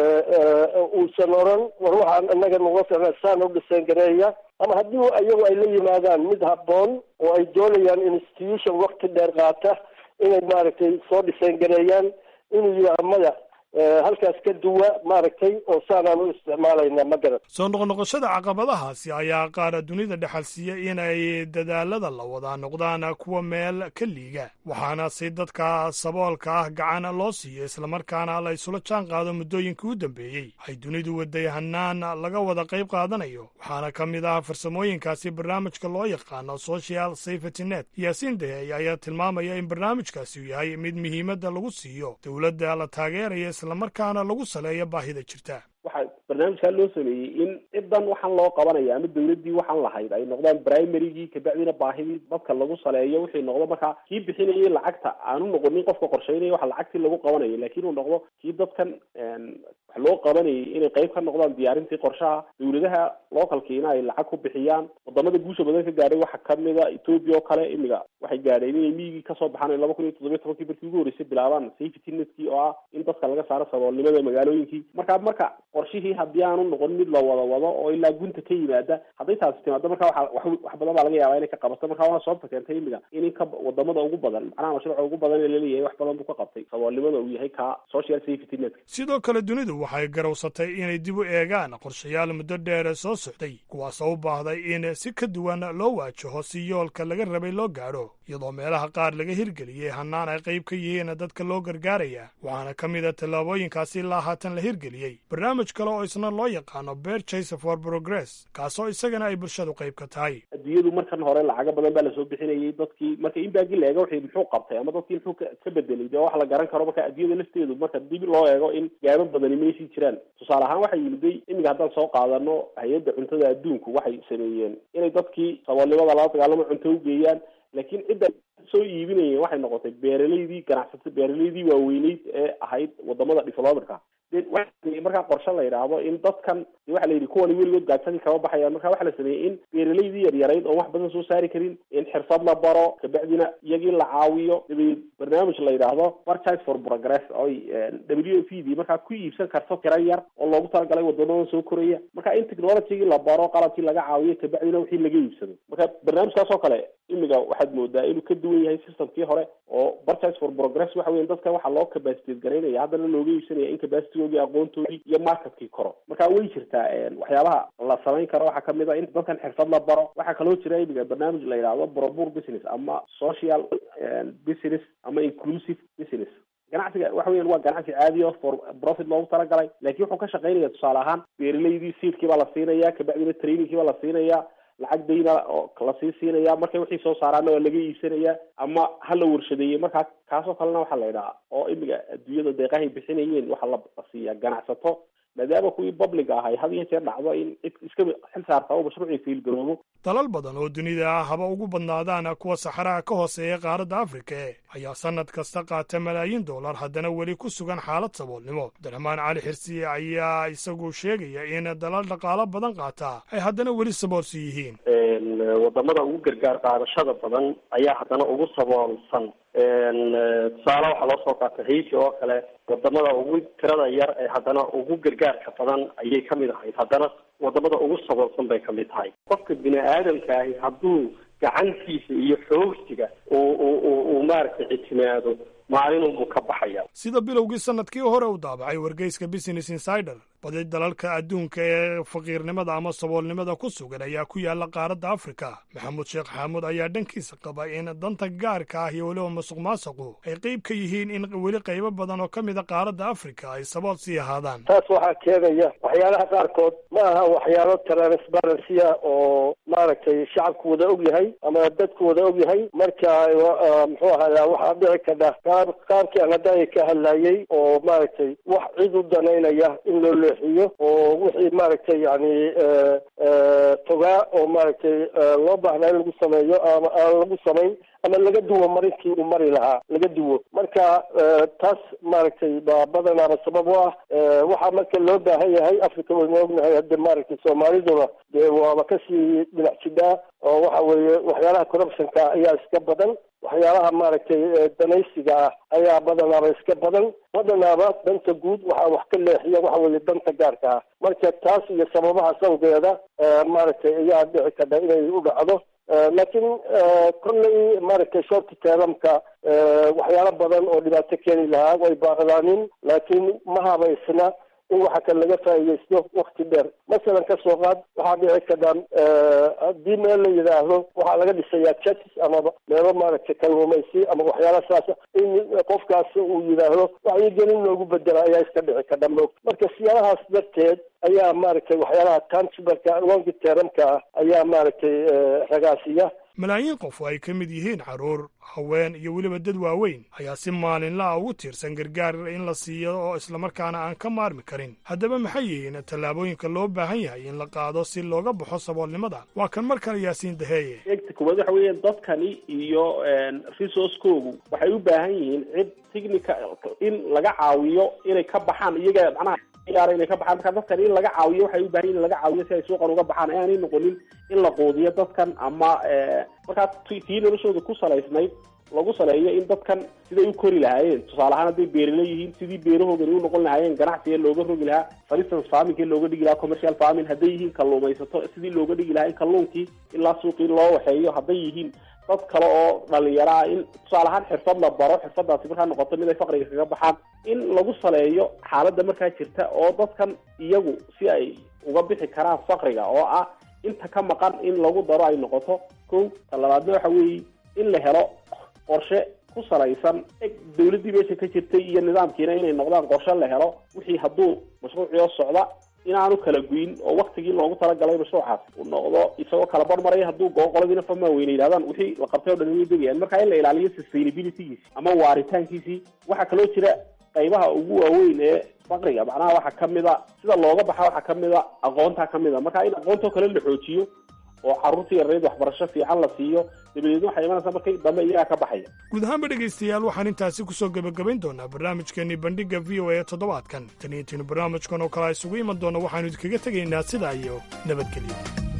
Speaker 14: uusan oran war waxaan inaga nuga ficna saan u dhisayn gareeya ama haddii iyagu ay la yimaadaan mid habboon oo ay doonayaan institution wakti dheer qaata inay maaragtay soo dhisayn gareeyaan inuu yidhaaha maya halkaas ka duwa maaragtay oo saanaan u isticmaalayna ma garan
Speaker 1: soo noqnoqoshada caqabadahaasi ayaa qaara dunida dhexalsiiya inay dadaalada la wadaa noqdaan kuwa meel ka liiga waxaana si dadka saboolka ah gacan loo siiyo islamarkaana la isula jaan qaado muddooyinkii u dambeeyey ay dunidu waday hanaan laga wada qayb qaadanayo waxaana ka mid ah farsamooyinkaasi barnaamijka loo yaqaano social safety net yaasiin dahey ayaa tilmaamaya in barnaamijkaasi uu yahay mid muhiimadda lagu siiyo dowladda la taageeraya islamarkaana lagu saleeyo baahida jirta
Speaker 4: waxaa barnaamijkaa loo sameeyey in cidan waxaan loo qabanaya ama dawladdii waxaan lahayd ay noqdaan primarygii kabacdina baahidii dadka lagu saleeyo wixii noqdo markaa kii bixinayay lacagta aanu noqonin qofka qorsheynaya waxa lacagtii lagu qabanayo laakiin uu noqdo kii dadkan wax loo qabanayay inay qayb ka noqdaan diyaarintii qorshaha dawladaha localkiina ay lacag ku bixiyaan wadamada guusha badan ka gaadhay waxaa kamida ethoopia oo kale imiga waxay gaadheen inay miyigii kasoo baxaan laba kun iyo toddobiyo tobankii markii ugu horreysay bilaabaan safety netkii oo ah in dadka laga saaro saboolnimada magaalooyinkii marka marka qorshihii haddii aanu noqon mid la wada wado oo ilaa gunta ka yimaada hadday taasi timaado marka waxa wax wax badan baa laga yaabaa inay ka qabato marka waana sababta keentay imiga in ka wadamada ugu badan macnaha mashruuca ugu badan ee laleeyahay wax badan buu ka qabtay saboolnimada uu yahay ka social safety netka
Speaker 1: sidoo kale dunidu waxay garowsatay inay dib u eegaan qorshayaal muddo dheer soo socday kuwaasoo u baahday in si ka duwan loo waajaho si yoolka laga rabay loo gaadho iyadoo meelaha qaar laga hirgeliyey hannaan ay qayb ka yihiin dadka loo gargaaraya waxaana ka mid a tallaabooyinkaasi ilaa haatan la hirgeliyey barnaamij kale oo isna loo yaqaano berchase for progress kaasoo isagana ay bulshadu qayb ka tahay
Speaker 4: adduunyadu markan hore lacago badan baa lasoo bixinayay dadkii marka in baagi la eego wixii muxuu qabtay ama dadkii muxuu ka bedelay dee wax la garan karo marka adduunyada lafteedu marka dib loo eego in gaabo badani meysii jiraan tusaale ahaan waxay yimiday imiga haddaan soo qaadano hay-adda cuntada adduunku waxay sameeyeen inay dadkii saboolnimada lala dagaalamo cunto ugeeyaan laakiin cidda soo iibinayeen waxay noqotay beeralaydii ganacsata beeralaydii waaweyneyd ee ahayd wadamada developerka de waa markaa qorshe la yidhaahdo in dadkan de waxa la yidhi kuwani weligood gaajsadii kama baxayaan marka waxa la sameeyey in beeralaydii yaryarayd oon wax badan soo saari karin in xirfad la baro kabacdina iyagii la caawiyo dabeed barnaamij la yidhaahdo purchase for progress oy w f d markaa ku iibsan karto tira yar oo loogu talagalay wadamadan soo koraya marka in technologygii la baro qalabkii laga caawiyo kabacdina wixii laga iibsado marka barnaamijkaas oo kale imiga waxaad moodaa inuu ka duwan yahay systemkii hore oo purchase for progress waxa weya dadka waxaa loo capacitate garaynaya haddana looga iibsanaya in capacitygoodii aqoontoodii iyo marketkii koro marka way jirtaa waxyaabaha la samayn karo waxaa kamid a in dadkan xirfad la baro waxaa kaloo jira imiga barnaamij la yidhaahdo brobur business ama social business ama inclusive business ganacsiga waxa weyan waa ganacsi caadi o for profit loogu talagalay laakiin wuxuu ka shaqaynaya tusaale ahaan beeralaydii seedkii baa la siinaya kabacdina trainingkii baa la siinaya lacag dayna oo lasii siinaya markay wixii soo saaraana waa laga iibsanaya ama ha la warshadeeyey markaa kaasoo kalena waxaa la yidhaha oo imiga adduunyada deeqahay bixinayeen waxaa la siiyaa ganacsato maadaama kuwii public ah ay had iyo jeer dhacdo in cid iska xil saarta oo mashruucii fiilgaroobo
Speaker 1: dalal badan oo dunida ah haba ugu badnaadaan kuwa saxaraha ka hooseeya qaaradda afrika e ayaa sannad kasta qaata malaayiin dollar haddana weli ku sugan xaalad saboolnimo abdiraxmaan cali xirsiye ayaa isagu sheegaya in dalal dhaqaalo badan qaata ay haddana weli saboolsi yihiin
Speaker 15: wadamada ugu gargaar qaadashada badan ayaa haddana ugu saboolsan tusaale waxaa loo soo qaatay haiti oo kale wadamada ugu tirada yar ee haddana ugu gargaarka badan ayay kamid ahayd haddana wadamada ugu saboolsan bay kamid tahay qofka bini aadamka ahi hadduu gacantiisa iyo xoogsiga uu maaragtay ictimaado maalinunbuu ka baxaya
Speaker 1: sida bilowgii sanadkii hore u daabacay wargeyska business insider badi dalalka adduunka ee faqiirnimada ama saboolnimada ku sugan ayaa ku yaala qaaradda afrika maxamuud sheekh xaamuud ayaa dhankiisa qaba in danta gaarka ah iyo weliba musuq maasuqu ay qeyb ka yihiin in weli qaybo badan oo ka mid a qaaradda afrika ay sabool sii ahaadaan
Speaker 14: taas waxaa keenaya waxyaalaha qaarkood ma aha waxyaalo transparency-a oo maaragtay shacabku wada og yahay ama dadku wada og yahay marka muxuu ahayaa waxaa dhici kadha qaab qaabkii aan hadda ka hadlayay oo maaragtay wax cid u danaynaya in loo leexiyo oo wixii maaragtay yani fogaa oo maaragtay loo baahnaa in lagu sameeyo ama aan lagu samayn ama laga duwo marinkii uu mari lahaa laga duwo marka taas maaragtay baa badanaaba sabab u ah waxaa marka loo baahan yahay africa waynu ognahay hadda maaragtay soomaaliduna dee waaba kasii dhinac jidhaa oo waxa weeye waxyaalaha corruptionka ayaa iska badan waxyaalaha maaragtay danaysiga ah ayaa badanaaba iska badan badanaaba danta guud waxaa wax ka leexiya waxa weeye danta gaarka ah marka taas iyo sababaha sawgeeda maaragtay ayaa dhici karta inay u dhacdo laakiin kolley maaragtay shorti teeramka waxyaalo badan oo dhibaato keeni lahaa way baaqdaanin laakiin ma habaysna in waxa kan laga faa'iidaysto wakti dheer masalan ka soo qaad waxaa dhici karta haddii meel la yidhaahdo waxaa laga dhisayaa churches amaba meelo maaragtay kalluumaysi ama waxyaala saasa in qofkaas uu yidhaahdo wacyigelin loogu bedela ayaa iska dhici karta moog marka siyaalahaas darteed ayaa maaragtay waxyaalaha tansibarka longi teramka ah ayaa maaragtay ragaasiya
Speaker 1: malaayiin qof oo ay ka mid yihiin carruur haween iyo weliba dad waaweyn ayaa si maalinla ah ugu tiirsan gargaar in la siiyo oo islamarkaana aan ka maarmi karin haddaba maxay yihiin tallaabooyinka loo baahan yahay in la qaado si looga baxo saboolnimada waa kan mar kale yaasiin daheeye
Speaker 16: eegta koowaad waxa weeye dadkani iyo resource-koogu waxay u baahan yihiin cid technica in laga caawiyo inay ka baxaan iyaga macnaha ciyaara inay ka baxaan marka dadkan in laga caawiyo waxay u baahan yihin in laga caawiyo si ay suuqan uga baxaan aanay noqonin in la quudiyo dadkan ama markaa tii noloshooda ku salaysnayd lagu saleeyo in dadkan siday u kori lahaayeen tusaale ahaan hadday beerala yihiin sidii beerahoogani u noqon lahaayeen ganacsiga looga rogi lahaa for instance farmingkii looga dhigi lahaa commercial farming hadday yihiin kalluumaysato sidii looga dhigi lahaa in kalluunkii ilaa suuqii loo waxeeyo hadday yihiin dad kale oo dhalinyaro ah in tusaale ahaan xirfad la baro xirfadaasi markaa noqoto mid ay faqriga kaga baxaan in lagu saleeyo xaaladda markaa jirta oo dadkan iyagu si ay uga bixi karaan faqriga oo ah inta ka maqan in lagu daro ay noqoto kow ta labaadna waxa weeye in la helo qorshe ku salaysan eg dawladdii meesha ka jirtay iyo nidaamkiina inay noqdaan qorshe la helo wixii hadduu mashruuciyo socda inaanu kala guyin oo waktigii loogu talagalay mashruucaas uu noqdo isagoo kala barmaraya hadduu goo qoladiina fama weyne yidhahdaan wixii la qabtay o dhan way degayaan marka in la ilaaliyo sustainabilitygiisi ama waaritaankiisii waxaa kaloo jira qaybaha ugu waaweyn ee faqriga macnaha waxaa kamid a sida looga baxa waxaa kamid a aqoontaa kamid a marka in aqoontoo kale la xoojiyo oo carruurta yareed waxbarasho fiican la siiyo dabadeedna waxay imanaysaa markay dambe iyagaa ka baxaya
Speaker 1: guud ahaanba dhegaystayaal waxaan intaasi ku soo gebagabayn doonaa barnaamijkeenii bandhigga v o a ee toddobaadkan taniintiinu barnaamijkan oo kale isugu iman doona waxaanu idinkaga tegaynaa sidaa iyo nabadgelyo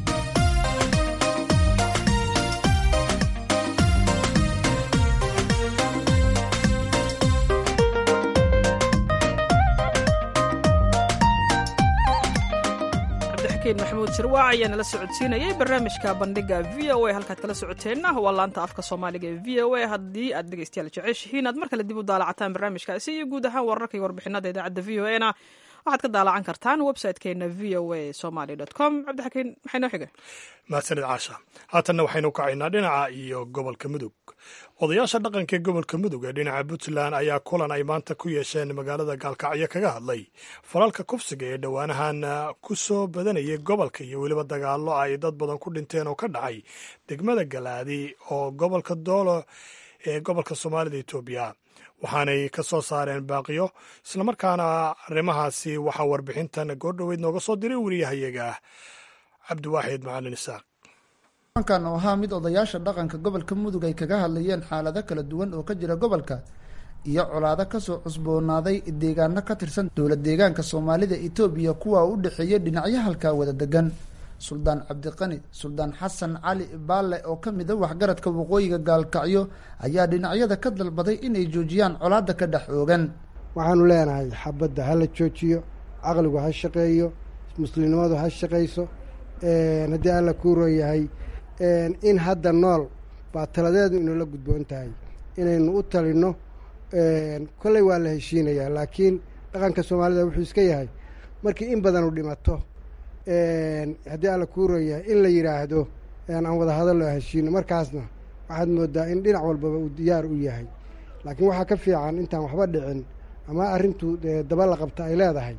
Speaker 2: maxamuud sirwaac ayaa nala socodsiinayay barnaamijka bandhiga v o a halkaad kala socoteenna waa laanta afka soomaaliga ee v o a haddii aad dhegaystayaal jeceshihiin aad mar kale dib u daalacataan barnaamijkaasi iyo guud ahaan wararka iyo warbixinada idaacadda v o a na waxaad ka daalacan kartaan website-keena v o a somaly com cabdixakiin maxay noo xigay
Speaker 1: mahadsanid caasha haatanna waxaynu kacaynaa dhinaca iyo gobolka mudug odayaasha dhaqanka ee gobolka mudug ee dhinaca puntland ayaa kulan ay maanta ku yeesheen magaalada gaalkacyo kaga hadlay falalka kufsiga ee dhowaanahan ku soo badanayay gobolka iyo weliba dagaallo ay dad badan ku dhinteen oo ka dhacay degmada galaadi oo gobolka doolo ee gobolka soomaalida etoobiya waxaanay ka soo saareen baaqiyo islamarkaana arrimahaasi waxaa warbixintan goordhoweyd nooga soo diray wariyahayaga cabdiwaaxid macalin isaaq
Speaker 17: kulankan oo ahaa mid odayaasha dhaqanka gobolka mudug ay kaga hadlayeen xaalado kala duwan oo ka jira gobolka iyo colaado kasoo cusboonaaday deegaano ka tirsan dowlad deegaanka soomaalida etoobiya kuwa u dhexeeya dhinacyo halkaa wada degan suldaan cabdiqani suldaan xasan cali baalle oo ka mid a waxgaradka waqooyiga gaalkacyo ayaa dhinacyada ka dalbaday inay joojiyaan colaadda ka dhex oogan
Speaker 18: waxaanu leenahay xabadda ha la joojiyo caqligu ha shaqeeyo muslimnimadu ha shaqayso haddii alla kuuroo yahay in hadda nool baa taladeedu inoola gudboon tahay inaynu u talino kolley waa la heshiinayaa laakiin dhaqanka soomaalida wuxuu iska yahay markii in badanu dhimato haddii alla kuuroo yahay in la yidhaahdo aan wada hadallo heshiino markaasna waxaad moodaa in dhinac walbaba uu diyaar u yahay laakiin waxaa ka fiican intaan waxba dhicin ama arrintu daba la qabta ay leedahay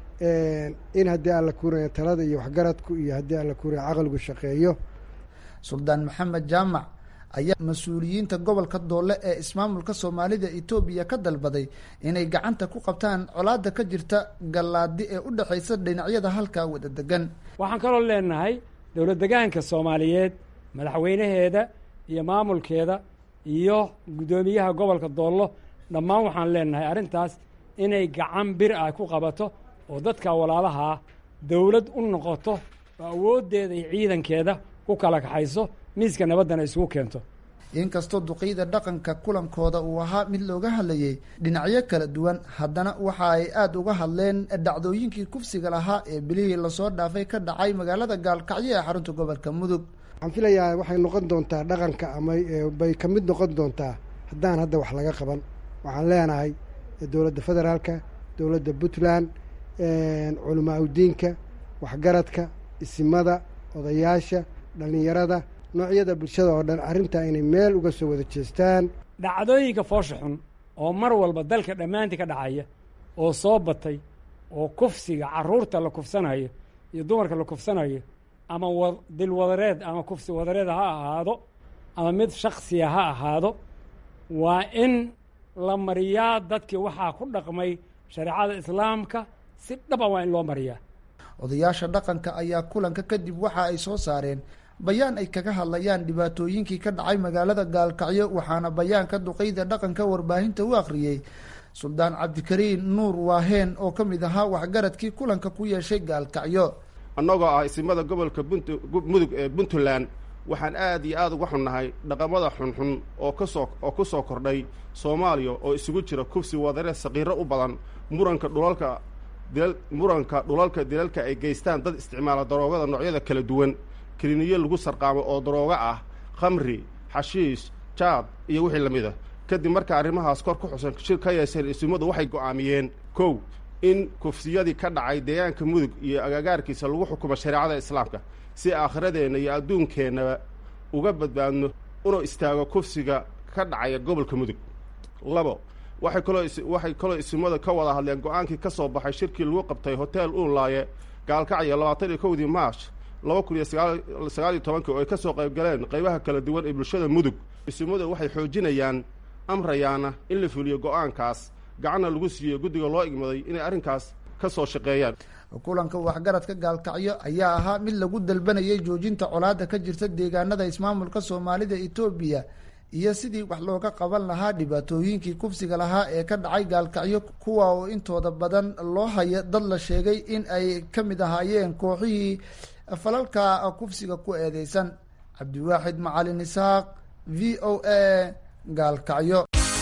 Speaker 18: in haddii alla kuuraya talada iyo waxgaradku iyo haddii alla kuuraya caqligu shaqeeyo
Speaker 17: suldaan maxamed jaamac ayaa mas-uuliyiinta gobolka doole ee ismaamulka soomaalida etoobiya ka dalbaday inay gacanta ku qabtaan colaada ka jirta gallaadi ee u dhexaysa dhinacyada halkaa wada degan
Speaker 19: waxaan kaloo leenahay dowlad degaanka soomaaliyeed madaxweynaheeda iyo maamulkeeda iyo guddoomiyaha gobolka doollo dhammaan waxaan leenahay arrintaas inay gacan bir ah ku qabato oo dadka walaalahaa dowlad u noqoto oo awooddeeda iyo ciidankeeda ku kala kaxayso miiska nabaddana isugu keento
Speaker 17: inkastoo duqeyda dhaqanka kulankooda uu ahaa mid looga hadlayay dhinacyo kala duwan haddana waxa ay aada uga hadleen dhacdooyinkii kufsiga lahaa ee bilihii lasoo dhaafay ka dhacay magaalada gaalkacyo ee xarunta gobolka mudug
Speaker 18: waxaan filayaa waxay noqon doontaa dhaqanka ama bay ka mid noqon doontaa haddaan hadda wax laga qaban waxaan leenahay dowladda federaalka dowladda puntland culamaa udiinka waxgaradka isimada odayaasha dhallinyarada noocyada bulshada oo dhan arrintaa inay meel uga soo wada jeestaan
Speaker 19: dhacdooyinka foosha xun oo mar walba dalka dhammaantii ka dhacaya oo soo batay oo kufsiga carruurta la kufsanayo iyo dumarka la kufsanayo ama wa dilwadareed ama kufsi wadareed ha ahaado ama mid shaksiya ha ahaado waa in la mariyaa dadkii waxaa ku dhaqmay shareecada islaamka si dhaba waa in loo mariyaa
Speaker 17: odayaasha dhaqanka ayaa kulanka kadib waxa ay soo saareen bayaan ay kaga hadlayaan dhibaatooyinkii ka dhacay magaalada gaalkacyo waxaana bayaanka duqeyda dhaqanka warbaahinta u akhriyey suldaan cabdikariin nuur waaheen oo ka mid ahaa waxgaradkii kulanka ku yeeshay gaalkacyo
Speaker 20: annagoo ah isimada gobolka mudug ee puntland waxaan aad iyo aada uga xunnahay dhaqamada xunxun oo kasoo oo ku soo kordhay soomaaliya oo isugu jira kufsi wadare saqiiro u badan muranka dhulalka dilal muranka dhulalka dilalka ay geystaan dad isticmaala daroogada noocyada kala duwan kiliniyo lagu sarqaamo oo daroogo ah khamri xashiish jaad iyo wixii lamid a kadib marka arrimahaas kor ku xusan shir ka yeesheen isimadu waxay go'aamiyeen kow in kufsiyadii ka dhacay deegaanka mudug iyo agagaarkiisa lagu xukumo shareecada islaamka si aakhiradeenna iyo adduunkeennaba uga badbaadno una istaago kufsiga ka dhacaya gobolka mudug labo waxay kaloo waxay kaloo isimada ka wada hadleen go-aankii ka soo baxay shirkii lagu qabtay hotel uunlaaye gaalkacyo labaatan iyo kowdii march laba kun iyo sagaal iyo tobankii oo ay ka soo qayb galeen qaybaha kala duwan ee bulshada mudug isimadu waxay xoojinayaan amrayaana in la fuliyo go-aankaas gacanna lagu siiyo guddiga loo igmaday inay arrinkaas ka soo shaqeeyaan
Speaker 17: kulanka waxgaradka gaalkacyo ayaa ahaa mid lagu dalbanayay joojinta colaada ka jirta deegaanada ismaamulka soomaalida etoobiya iyo sidii wax looga qaban lahaa dhibaatooyinkii kufsiga lahaa ee ka dhacay gaalkacyo kuwa oo intooda badan loo haya dad la sheegay in ay ka mid ahaayeen kooxihii falalka kufsiga ku eedeysan cabdiwaaxid macalin isaaq v o a gaalkacyo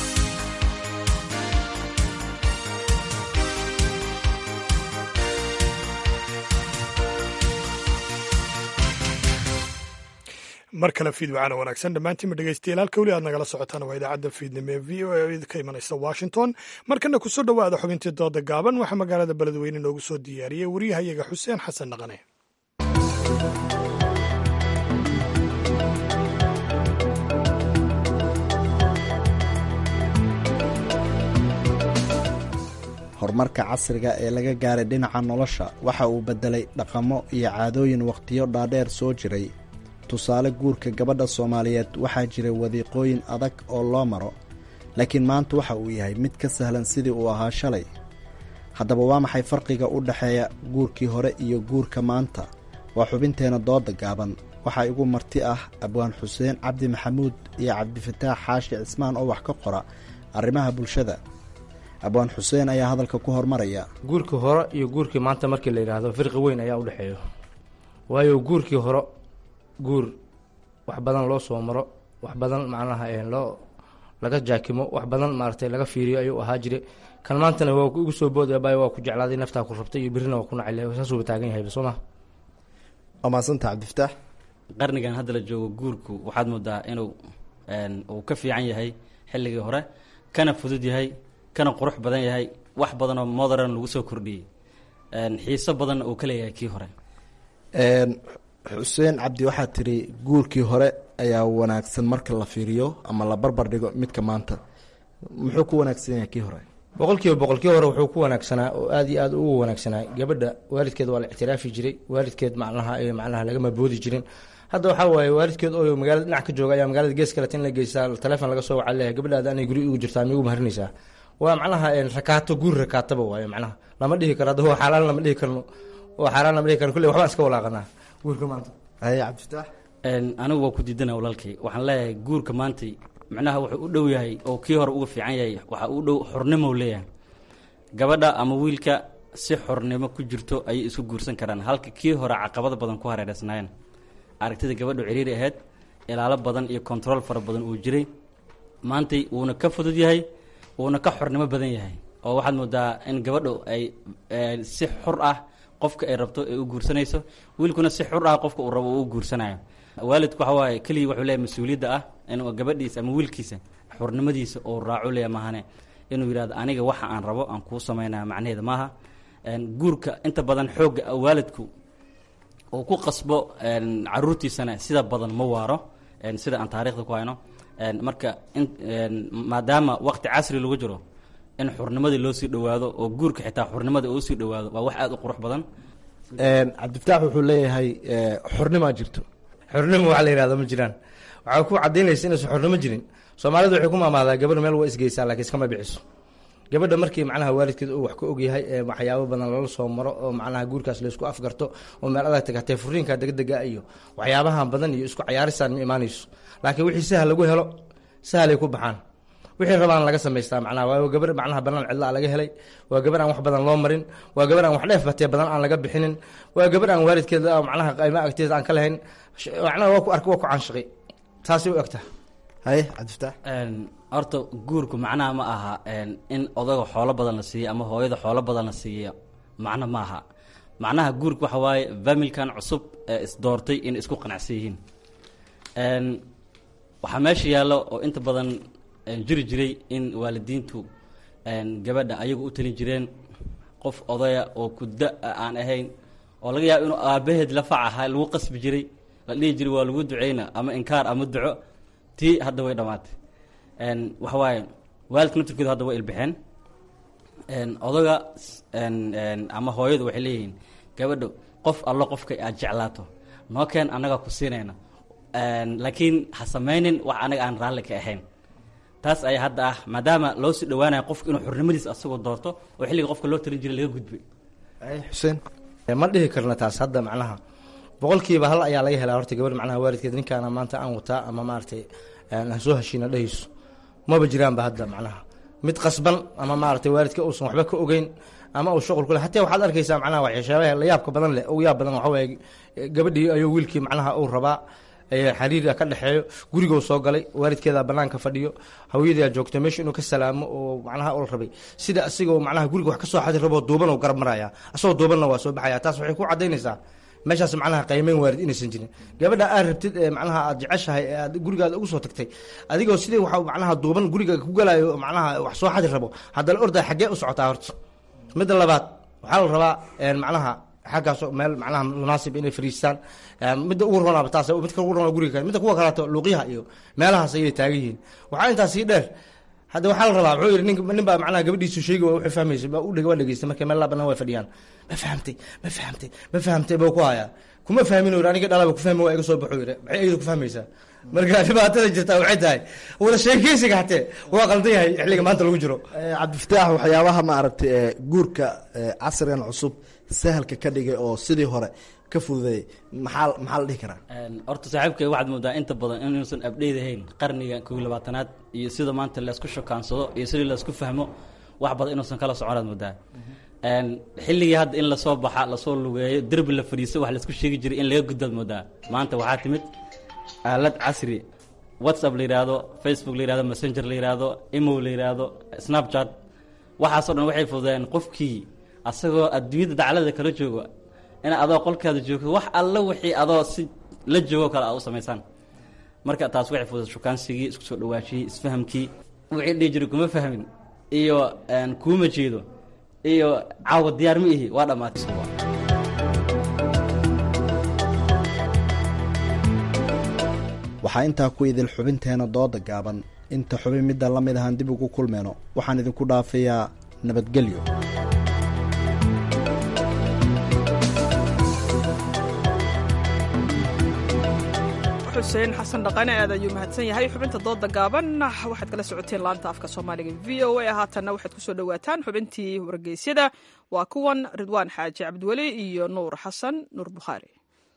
Speaker 1: mar kale fiidwacana wanaagsan dhammaantiinba dhegeystayaal halka weli aad nagala socotaan waa idaacadda fiidnimo ee v o a ka imanaysa washington markana kusoo dhowaada xubintii dooda gaaban waxaa magaalada beledweyne noogu soo diyaariyey waryahayaga xuseen xasan dhaqane
Speaker 21: horumarka casriga ee laga gaaray dhinaca nolosha waxa uu beddelay dhaqamo iyo caadooyin wakhtiyo dhaadheer soo jiray tusaale guurka gabadha soomaaliyeed waxaa jira wadiiqooyin adag oo loo maro laakiin maanta waxa uu yahay mid ka sahlan sidii uu ahaa shalay haddaba waa maxay farqiga u dhexeeya guurkii hore iyo guurka maanta waa xubinteenna dooda gaaban waxaa igu marti ah abwaan xuseen cabdi maxamuud iyo cabdifataax xaashi cismaan oo wax ka qora arrimaha bulshada abwaan xuseen ayaa hadalka ku hormaraya
Speaker 22: guurkii hore iyo guurkii maanta markii la yidhaahdo firqi weyn ayaa u dhexeeyo waayo guurkii hore guur wax badan loo soo maro wax badan macnaha loo laga jaakimo wax badan maaragtay laga fiiriyo ayuu ahaa jire kan maantana waa igu soo boodaya bayo waa ku jeclaaday naftaa ku rabtay iyo birrina waa ku nacay saasuuba taagan yahay soo ma
Speaker 21: waa mahadsanta cabdifataax
Speaker 23: qarnigan hadda la joogo guurku waxaad moodaa inuu uu ka fiican yahay xilligii hore kana fudud yahay kana qurux badan yahay wax badanoo modern lagu soo kordhiyey xiiso badanna uu ka leeyahay kii hore
Speaker 21: xuseen cabdi waxaad tiri guurkii hore ayaa wanaagsan marka la fiiriyo ama la barbar dhigo midka maanta muxuu ku wanaagsan yahay kii hore
Speaker 22: boqolkiiba boqolkii hore wuxuu ku wanaagsanaa oo aad iyo aad ugu wanaagsanaa gabadha waalidkeed waa la ictiraafi jiray waalidkeed macnaha macnaha lagama boodi jirin hadda waxaa waaye waalidkeed oo magaalada dhinac ka jooga ayaa magaalada gees kaleta in la geystaa telefoon laga soo waca leeyahay gabadhaada anay guri ugu jirtaa miyugu maharinaysaa waa macnaha rakaato guur rakaataba waayo macnaha lama dhihi karo hadda waa xaaraan lama dhihi karno waa xaaraan lama dhihi karno kulley waxbaan iska walaaqanaa guurka maanta
Speaker 21: haye cabdifitaax
Speaker 23: anigu waa ku diidana walaalkay waxaan leeyahay guurka maantay macnaha wuxuu u dhow yahay oo kii hore uga fiican yahay waxa u dhow xornimo leeyahay gabadha ama wiilka si xornimo ku jirto ayay isku guursan karaan halka kii hore caqabado badan ku hareereysnaayeen aragtida gabadhu ciriiri ahayd ilaalo badan iyo control fara badan uu jiray maantay wuuna ka fudud yahay wuuna ka xornimo badan yahay oo waxaad moodaa in gabadhu ay si xur ah qofka ay rabto ay u guursanayso wiilkuna si xur ah qofka uu rabo uu u guursanayo waalidku waxa waaye keliya wuxuu leeyahay mas-uuliyadda ah inuu gabadhiisa ama wiilkiisa xurnimadiisa uu raaco leeya maahane inuu yidhahdo aniga waxa aan rabo aan kuu samaynaya macnaheeda maaha guurka inta badan xoogga waalidku uu ku qasbo caruurtiisana sida badan ma waaro sida aan taarikhda ku hayno marka maadaama waqti casri lagu jiro in xurnimadii loo sii dhowaado oo guurka xitaa xurnimada uu sii dhowaado waa wax aada u qurux badan
Speaker 21: cabdifitaax wuxuu leeyahay xornimaa jirto
Speaker 22: xornimo waxa la yihahdo ma jiraan waxaa ku cadaynaysa inaysan xornimo jirin soomaalidu waxay ku maamaadaa gabadha meel waa isgeysaa laakiin iskama biciso gabadha markii macnaha waalidkeed uu wax ka ogyahay ee waxyaabo badan lala soo maro oo macnaha guurkaas laysku afgarto oo meel adag tagatee furiinka degdega iyo waxyaabahan badan iyo isku cayaarisaan ma imaanayso laakiin wixii sahal lagu helo sahalay ku baxaan wixii rabaan laga samaystaa macnaha waa gabar macnaha banaan cidlaa laga helay waa gabar aan wax badan loo marin waa gabar aan wax dheef batee badan aan laga bixinin waa gabar aan waalidkeeda macnaha qayma agteeda aan ka lahayn macnaha waa ku arka waa ku caanshaqi taasay u egtaha
Speaker 21: haye cabdifitaax
Speaker 23: horta guurku macnaha ma aha in odaga xoolo badan la siiyo ama hooyada xoolo badan la siiyo macno ma aha macnaha guurka waxa waaye familkan cusub ee isdoortay inay isku qanacsan yihiin waxaa meesha yaallo oo inta badan jiri jiray in waalidiintu gabadha ayagu u talin jireen qof odaya oo kuda aan ahayn oo laga yaabo inuu aabaheed lafac ahaa lagu qasbi jiray la dhihi jiray waa lagu duceyna ama inkaar ama duco tii hadda way dhammaatay waxa waaye waalidka naftirkooda hadda way ilbixeen odaga ama hooyadu waxay leeyihiin gabadho qof allo qofka aad jeclaato noo keen annagaa ku siinayna laakiin ha samaynin wax anaga aan raalli ka ahayn taas ayaa hadda ah maadaama loo sii dhawaanayo qofka inuu xurnimadiisa asagoo doorto oo xilliga qofka loo talin jiray laga gudbay
Speaker 21: xuseen
Speaker 22: ma dhihi karna taas hadda macnaha boqolkiiba hal ayaa laga helaa horta gabadh macnaha waalidkeed ninkaana maanta aan wataa ama maaragtay aan soo heshiina dhehayso maba jiraanba hadda macnaha mid qasban ama maaragtay waalidka uusan waxba ka ogeyn ama uu shuqul ku leh hataa waxaad arkaysaa macnaha waxyaabaha la yaabka badan leh ugu yaab badan waxa waaye gabadhii ayuu wiilkii macnaha uu rabaa xariira ka dhexeeyo gurigou soo galay waalidkeeda banaanka fadhiyo hawyadaa joogta meesha inuu ka salaamo oo macnaha ul rabay sida asigoo macnaha guriga wax ka soo xadi raboo duuban oo garab maraya asagoo duubanna waa soo baxaya taas waxay ku cadaynaysaa meeshaas macnaha qaymeyn waalid inaysan jirin gabadha aad rabtid ee macnaha aad jeceshahay ee aad gurigaada ugu soo tagtay adigoo sidii waxa macnaha duuban guriga ku galayo macnaha wax soo xadi rabo haddana ordaa xaggee u socotaa horta midda labaad waxaa la rabaa macnaha xaggaas meel macnaha munaasib inay fariistaan midda ugu ronaaba taas midka ugu ronaa guriga midda kuwa kaleeto luuqyaha iyo meelahaas ayay taagan yihiin waxaa intaas sii dheer hadda waxaa la rabaa wuxuu yidhi nin nin baa macnaha gabadhiisu sheegi waa wuxuu fahmaysa baa u dheg waa dhegeystay markay meel labanan way fadhiyaan ma fahamtay ma fahamtay ma fahamtay buu ku hayaa kuma fahmin uu yidhi aniga dhalaba ku fahmi waa iga soo baxuu yidhi maxay iyadu ku fahmaysaa marka dhibaatada jirtaa waxay tahay wada sheekeysiga hatee waa qaldan yahay xilliga maanta lagu jiro
Speaker 21: cabdifataax waxyaabaha maaragtay guurka casrigan cusub sahalka ka dhigay oo sidii hore ka fududeeyay maxaa maxaa la dhihi karaa
Speaker 23: horta saaxiibkay waxaad moodaa inta badan inuusan abdheyd ahayn qarniga kow iyo labaatanaad iyo sida maanta laysku shokaansado iyo sidii laysku fahmo wax badan inuusan kala soconaad moodaa xilligii hadda in lasoo baxa lasoo lugeeyo derbi la fadhiiso wax laysku sheegi jiray in laga gudbaad moodaa maanta waxaa timid aalad casri whatsapp la yidhaahdo facebook la yihahdo messenger la yihahdo imo la yihahdo snapchat waxaasoo dhan waxay fududeen qofkii asagoo adduunyada daclada kala joogo in adoo qolkaada joogto wax alla wixii adoo si la joogo kale aad u samaysaan marka taas waxay fududay shukaansigii isku soo dhawaashiyey isfahamkii wixii dhihi jiray kuma fahmin iyo kuuma jeedo iyo caawa diyaar ma ihi waa dhammaatay
Speaker 21: waxaa intaa ku idil xubinteena dooda gaaban inta xubin midda la mid ahaan dib ugu kulmeyno waxaan idinku dhaafayaa nabadgelyo
Speaker 2: xuseen xasan dhaqane aad ayuu mahadsan yahay xubinta dooda gaaban waxaad kala socoteen laanta afka soomaaliga v o a haatanna waxaad kusoo dhowaataan xubintii wargeysyada waa kuwan ridwaan xaaji cabdiweli iyo nuur xasan nuur bukhaari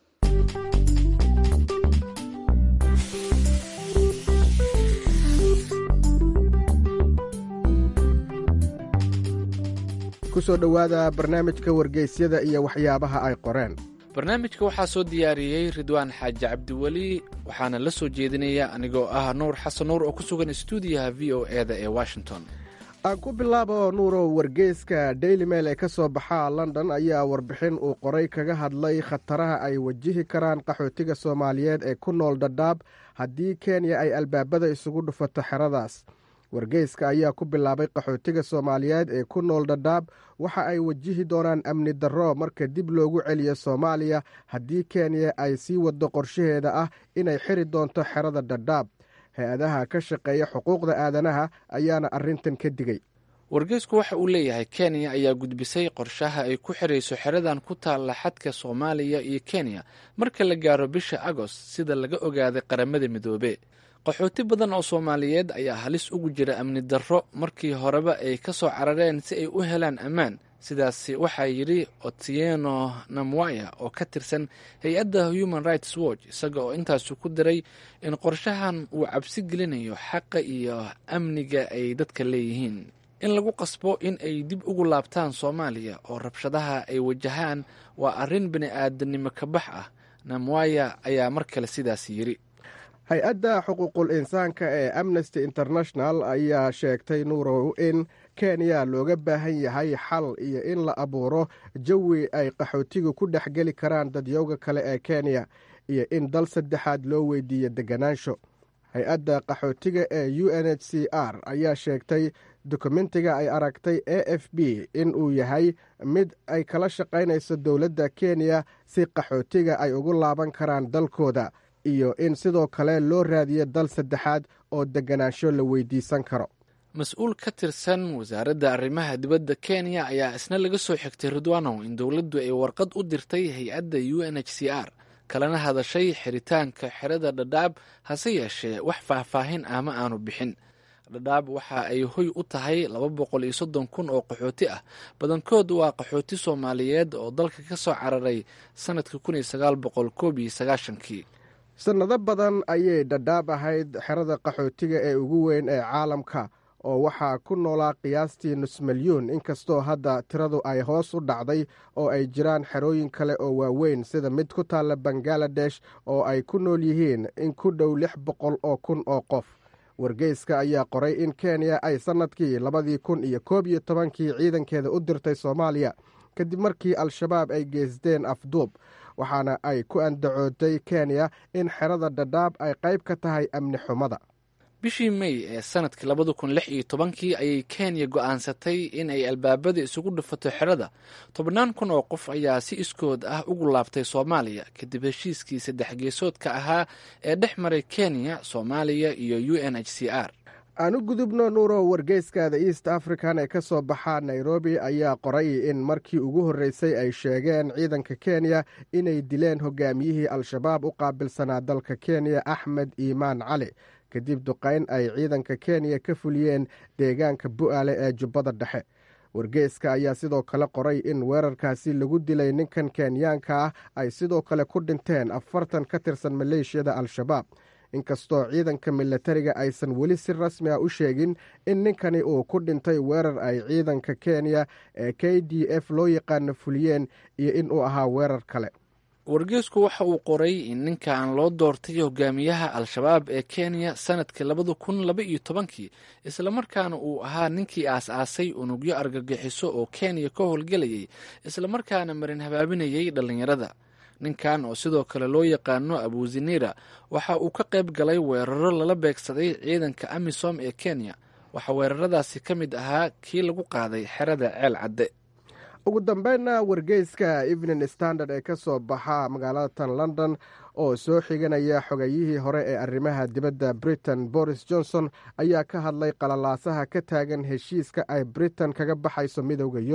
Speaker 5: kusoo dhowaada barnaamijka wargeysyada iyo waxyaabaha ay qoreen
Speaker 6: barnaamijka waxaa soo diyaariyey ridwaan xaaji cabdiweli waxaana la soo jeedinaya anigoo ah nuur xasan nuur oo ku sugan stuudiyaha v o e da ee washington
Speaker 5: aan ku bilaabo nuurow wargeyska daily mail ee ka soo baxa london ayaa warbixin uu qoray kaga hadlay khataraha ay wajihi karaan qaxootiga soomaaliyeed ee ku nool dhadhaab haddii kenya ay albaabada isugu dhufato xeradaas wargeyska ayaa ku bilaabay qaxootiga soomaaliyeed ee ku nool dhadhaab waxa ay wajihi doonaan amni darro marka dib loogu celiyo soomaaliya haddii kenya ay sii waddo qorshaheeda ah inay xiri doonto xerada dhadhaab hay-adaha ka shaqeeya xuquuqda aadanaha ayaana arrintan ka digay
Speaker 6: wargeysku waxa uu leeyahay kenya ayaa gudbisay qorshaha ay ku xirayso xeradan ku taalla xadka soomaaliya iyo kenya marka la gaaro bisha agost sida laga ogaaday qaramada midoobe qaxooti badan oo soomaaliyeed ayaa halis ugu jira amni darro markii horeba ay ka soo carareen si ay u helaan ammaan sidaasi waxaa yidhi otieno namwaya oo ka tirsan hay-adda human rights watch isaga oo intaasu ku diray in qorshahan uu cabsi gelinayo xaqa iyo amniga ay dadka leeyihiin in lagu qasbo in ay dib ugu laabtaan soomaaliya oo rabshadaha ay wajahaan waa arrin bini aadanimo ka bax ah namwaya ayaa mar kale sidaas yidhi
Speaker 5: hay-adda xuquuqul insaanka ee amnesty international ayaa sheegtay nuurow in kenya looga baahan yahay xal iyo in la abuuro jawi ay qaxootigu ku dhex geli karaan dadyowga kale ee kenya iyo in dal saddexaad loo weydiiyo deganaansho hay-adda qaxootiga ee u n h c r ayaa sheegtay dokumentiga ay aragtay a f b in uu yahay mid ay kala shaqaynayso dowladda kenya si qaxootiga ay ugu laaban karaan dalkooda iyo in sidoo kale loo raadiyo dal saddexaad oo deganaansho la weydiisan karo
Speaker 6: mas-uul ka tirsan wasaaradda arrimaha dibadda kenya ayaa isna laga soo xigtay ridwanow in dowladdu ay warqad u dirtay hay-adda u n h c r kalena hadashay xiritaanka xerada dhadhaab hase yeeshee wax faahfaahin ah ma aanu bixin dhadhaab waxa ay hoy u tahay laba boqol iyo soddon kun oo qaxooti ah badankood waa qaxooti soomaaliyeed oo dalka ka soo cararay sannadka kun iyo sagaal boqol koob iyo sagaashankii
Speaker 5: sannado badan ayay dhadhaab ahayd xerada qaxootiga ee ugu weyn ee caalamka oo waxaa ku noolaa qiyaastii nus milyuun inkastoo hadda tiradu ay hoos u dhacday oo ay jiraan xerooyin kale oo waaweyn sida mid ku taalla bangaladesh oo ay ku nool yihiin in ku dhow lix boqol oo kun oo qof wargeyska ayaa qoray in kenya ay sannadkii labadii kun iyo koob iyo tobankii ciidankeeda u dirtay soomaaliya kadib markii al-shabaab ay geysteen afduub waxaana ay ku andacootay kenya in xerada dhadhaab ay qayb ka tahay amni xumada
Speaker 6: bishii may ee sanadkii labada kun lix iyo tobankii ayay kenya go'aansatay in ay albaabada isugu dhufato xerada tobannaan kun oo qof ayaa si iskood ah ugu laabtay soomaaliya kadib heshiiskii saddex geesoodka ahaa ee dhex maray kenya soomaaliya iyo u n h c r
Speaker 5: aan u gudubno nuuro wargeyskaada east african ee ka soo baxa nairobi ayaa qoray in markii ugu horreysay ay sheegeen ciidanka kenya inay dileen hogaamiyihii al-shabaab u qaabilsanaa dalka kenya axmed iimaan cali kadib duqayn ay ciidanka kenya ka fuliyeen deegaanka bu'aale ee jubbada dhexe wargeyska ayaa sidoo kale qoray in weerarkaasi lagu dilay ninkan kenyaanka ah ay sidoo kale ku dhinteen afartan ka tirsan maleeshiyada al-shabaab inkastoo ciidanka milatariga aysan weli si rasmi ah u sheegin in ninkani uu ku dhintay weerar ay ciidanka kenya ee k d f loo yaqaano fuliyeen iyo in uu ahaa weerar kale
Speaker 6: wargeysku waxa uu qoray in ninkan loo doortay hogaamiyaha al-shabaab ee kenya sanadkii labada kun laba iyo tobankii islamarkaana uu ahaa ninkii aas-aasay unugyo argagixiso oo kenya ka howlgelayay islamarkaana marin habaabinayay dhallinyarada ninkan oo sidoo kale loo yaqaano abuzinira waxa uu ka qayb galay weeraro lala beegsaday ciidanka amisom ee kenya waxaa weeraradaasi ka mid ahaa kii lagu qaaday xerada ceel cadde
Speaker 5: ugu dambeynna wargeyska evening standard ee ka soo baxa magaalada tan london oo soo xiganaya xogayihii hore ee arrimaha dibadda britain boris johnson ayaa ka hadlay qalalaasaha ka taagan heshiiska ay britain kaga baxayso midowda yurub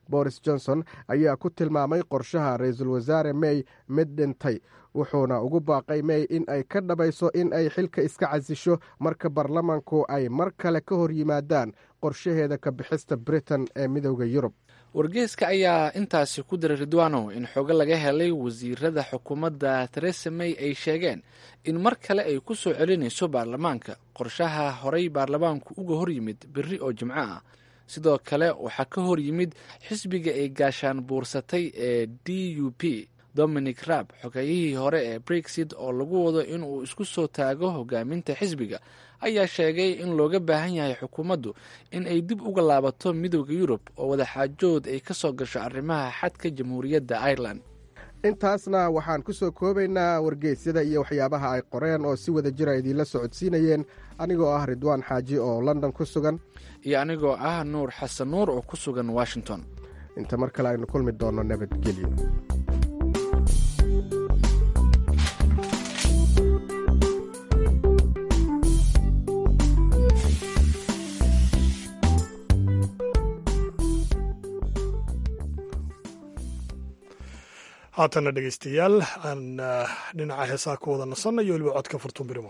Speaker 5: boris johnson ayaa ku tilmaamay qorshaha ra-iisul wasaare may mid dhintay wuxuuna ugu baaqay may in ay ka dhabayso in ay xilka iska casisho marka baarlamanku ay mar kale ka hor yimaadaan qorshaheeda ka bixista britain ee midooda yurub
Speaker 6: wargeeska ayaa intaasi ku diray ridwano in xogo laga helay wasiirada xukuumadda teresa may ay sheegeen in mar kale ay ku soo celinayso baarlamaanka qorshaha horay baarlamaanku uga hor yimid berri oo jimco ah sidoo kale waxaa ka hor yimid xisbiga ay gaashaan buursatay ee d u p dominic raab xogayihii hore ee brexit oo lagu wado inuu isku soo taago hogaaminta xisbiga ayaa sheegay in looga baahan yahay xukuumaddu in ay dib uga laabato midooda yurub oo wadaxaajood ay ka soo gasho arrimaha xadka jamhuuriyadda ireland
Speaker 5: intaasna waxaan ku soo koobaynaa wargeysyada iyo waxyaabaha ay qoreen oo si wada jira idiinla socodsiinayeen anigoo ah ridwaan xaaji oo london ku sugan
Speaker 6: iyo anigoo ah nuur xasan nuur oo ku sugan washington
Speaker 5: inta mar kale aynu kulmi doonno nabadgelyo
Speaker 1: haatana dhegeystayaal aan dhinaca heesaa ku wada nasannayo weliba codka furtun birimo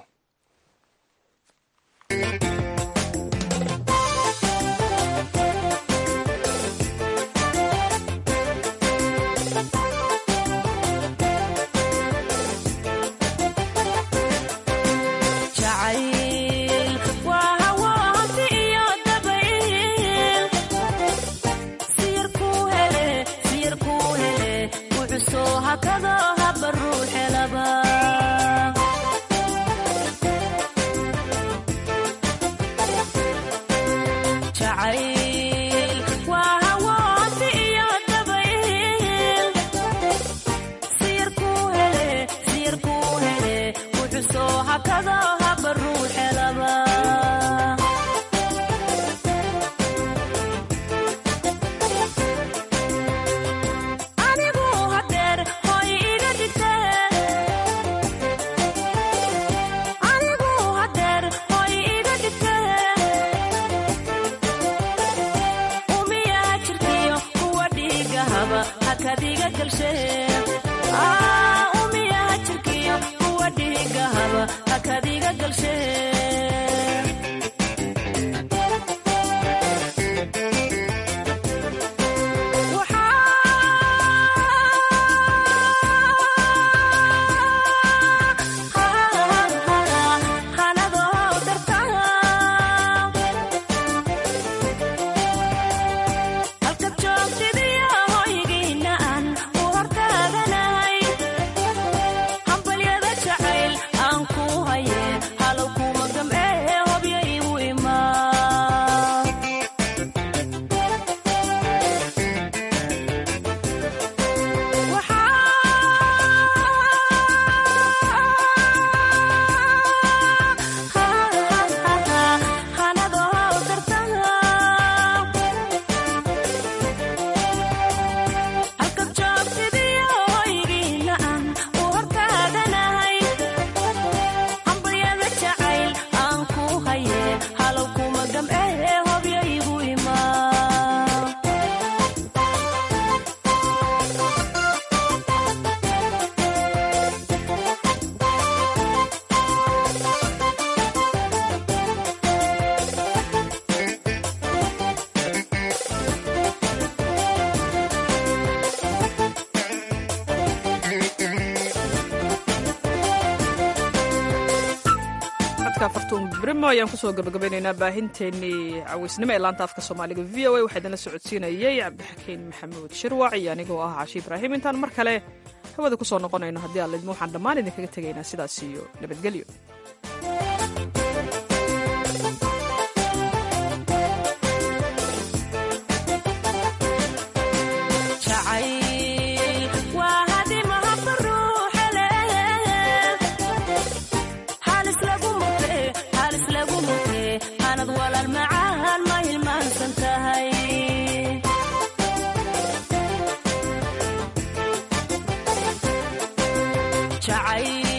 Speaker 2: brimo ayaan kusoo gabagabeynaynaa baahinteennii caweysnimo ee laanta afka soomaaliga v o a waxaa idinla socodsiinayey cabdixakiin maxamuud shirwac iyo anigoo ah cashi ibraahim intaan mar kale hawada kusoo noqonayno haddii aan lidmo waxaan dhammaan idinkaga tegaynaa sidaas iyo nabadgelyo
Speaker 3: jacayl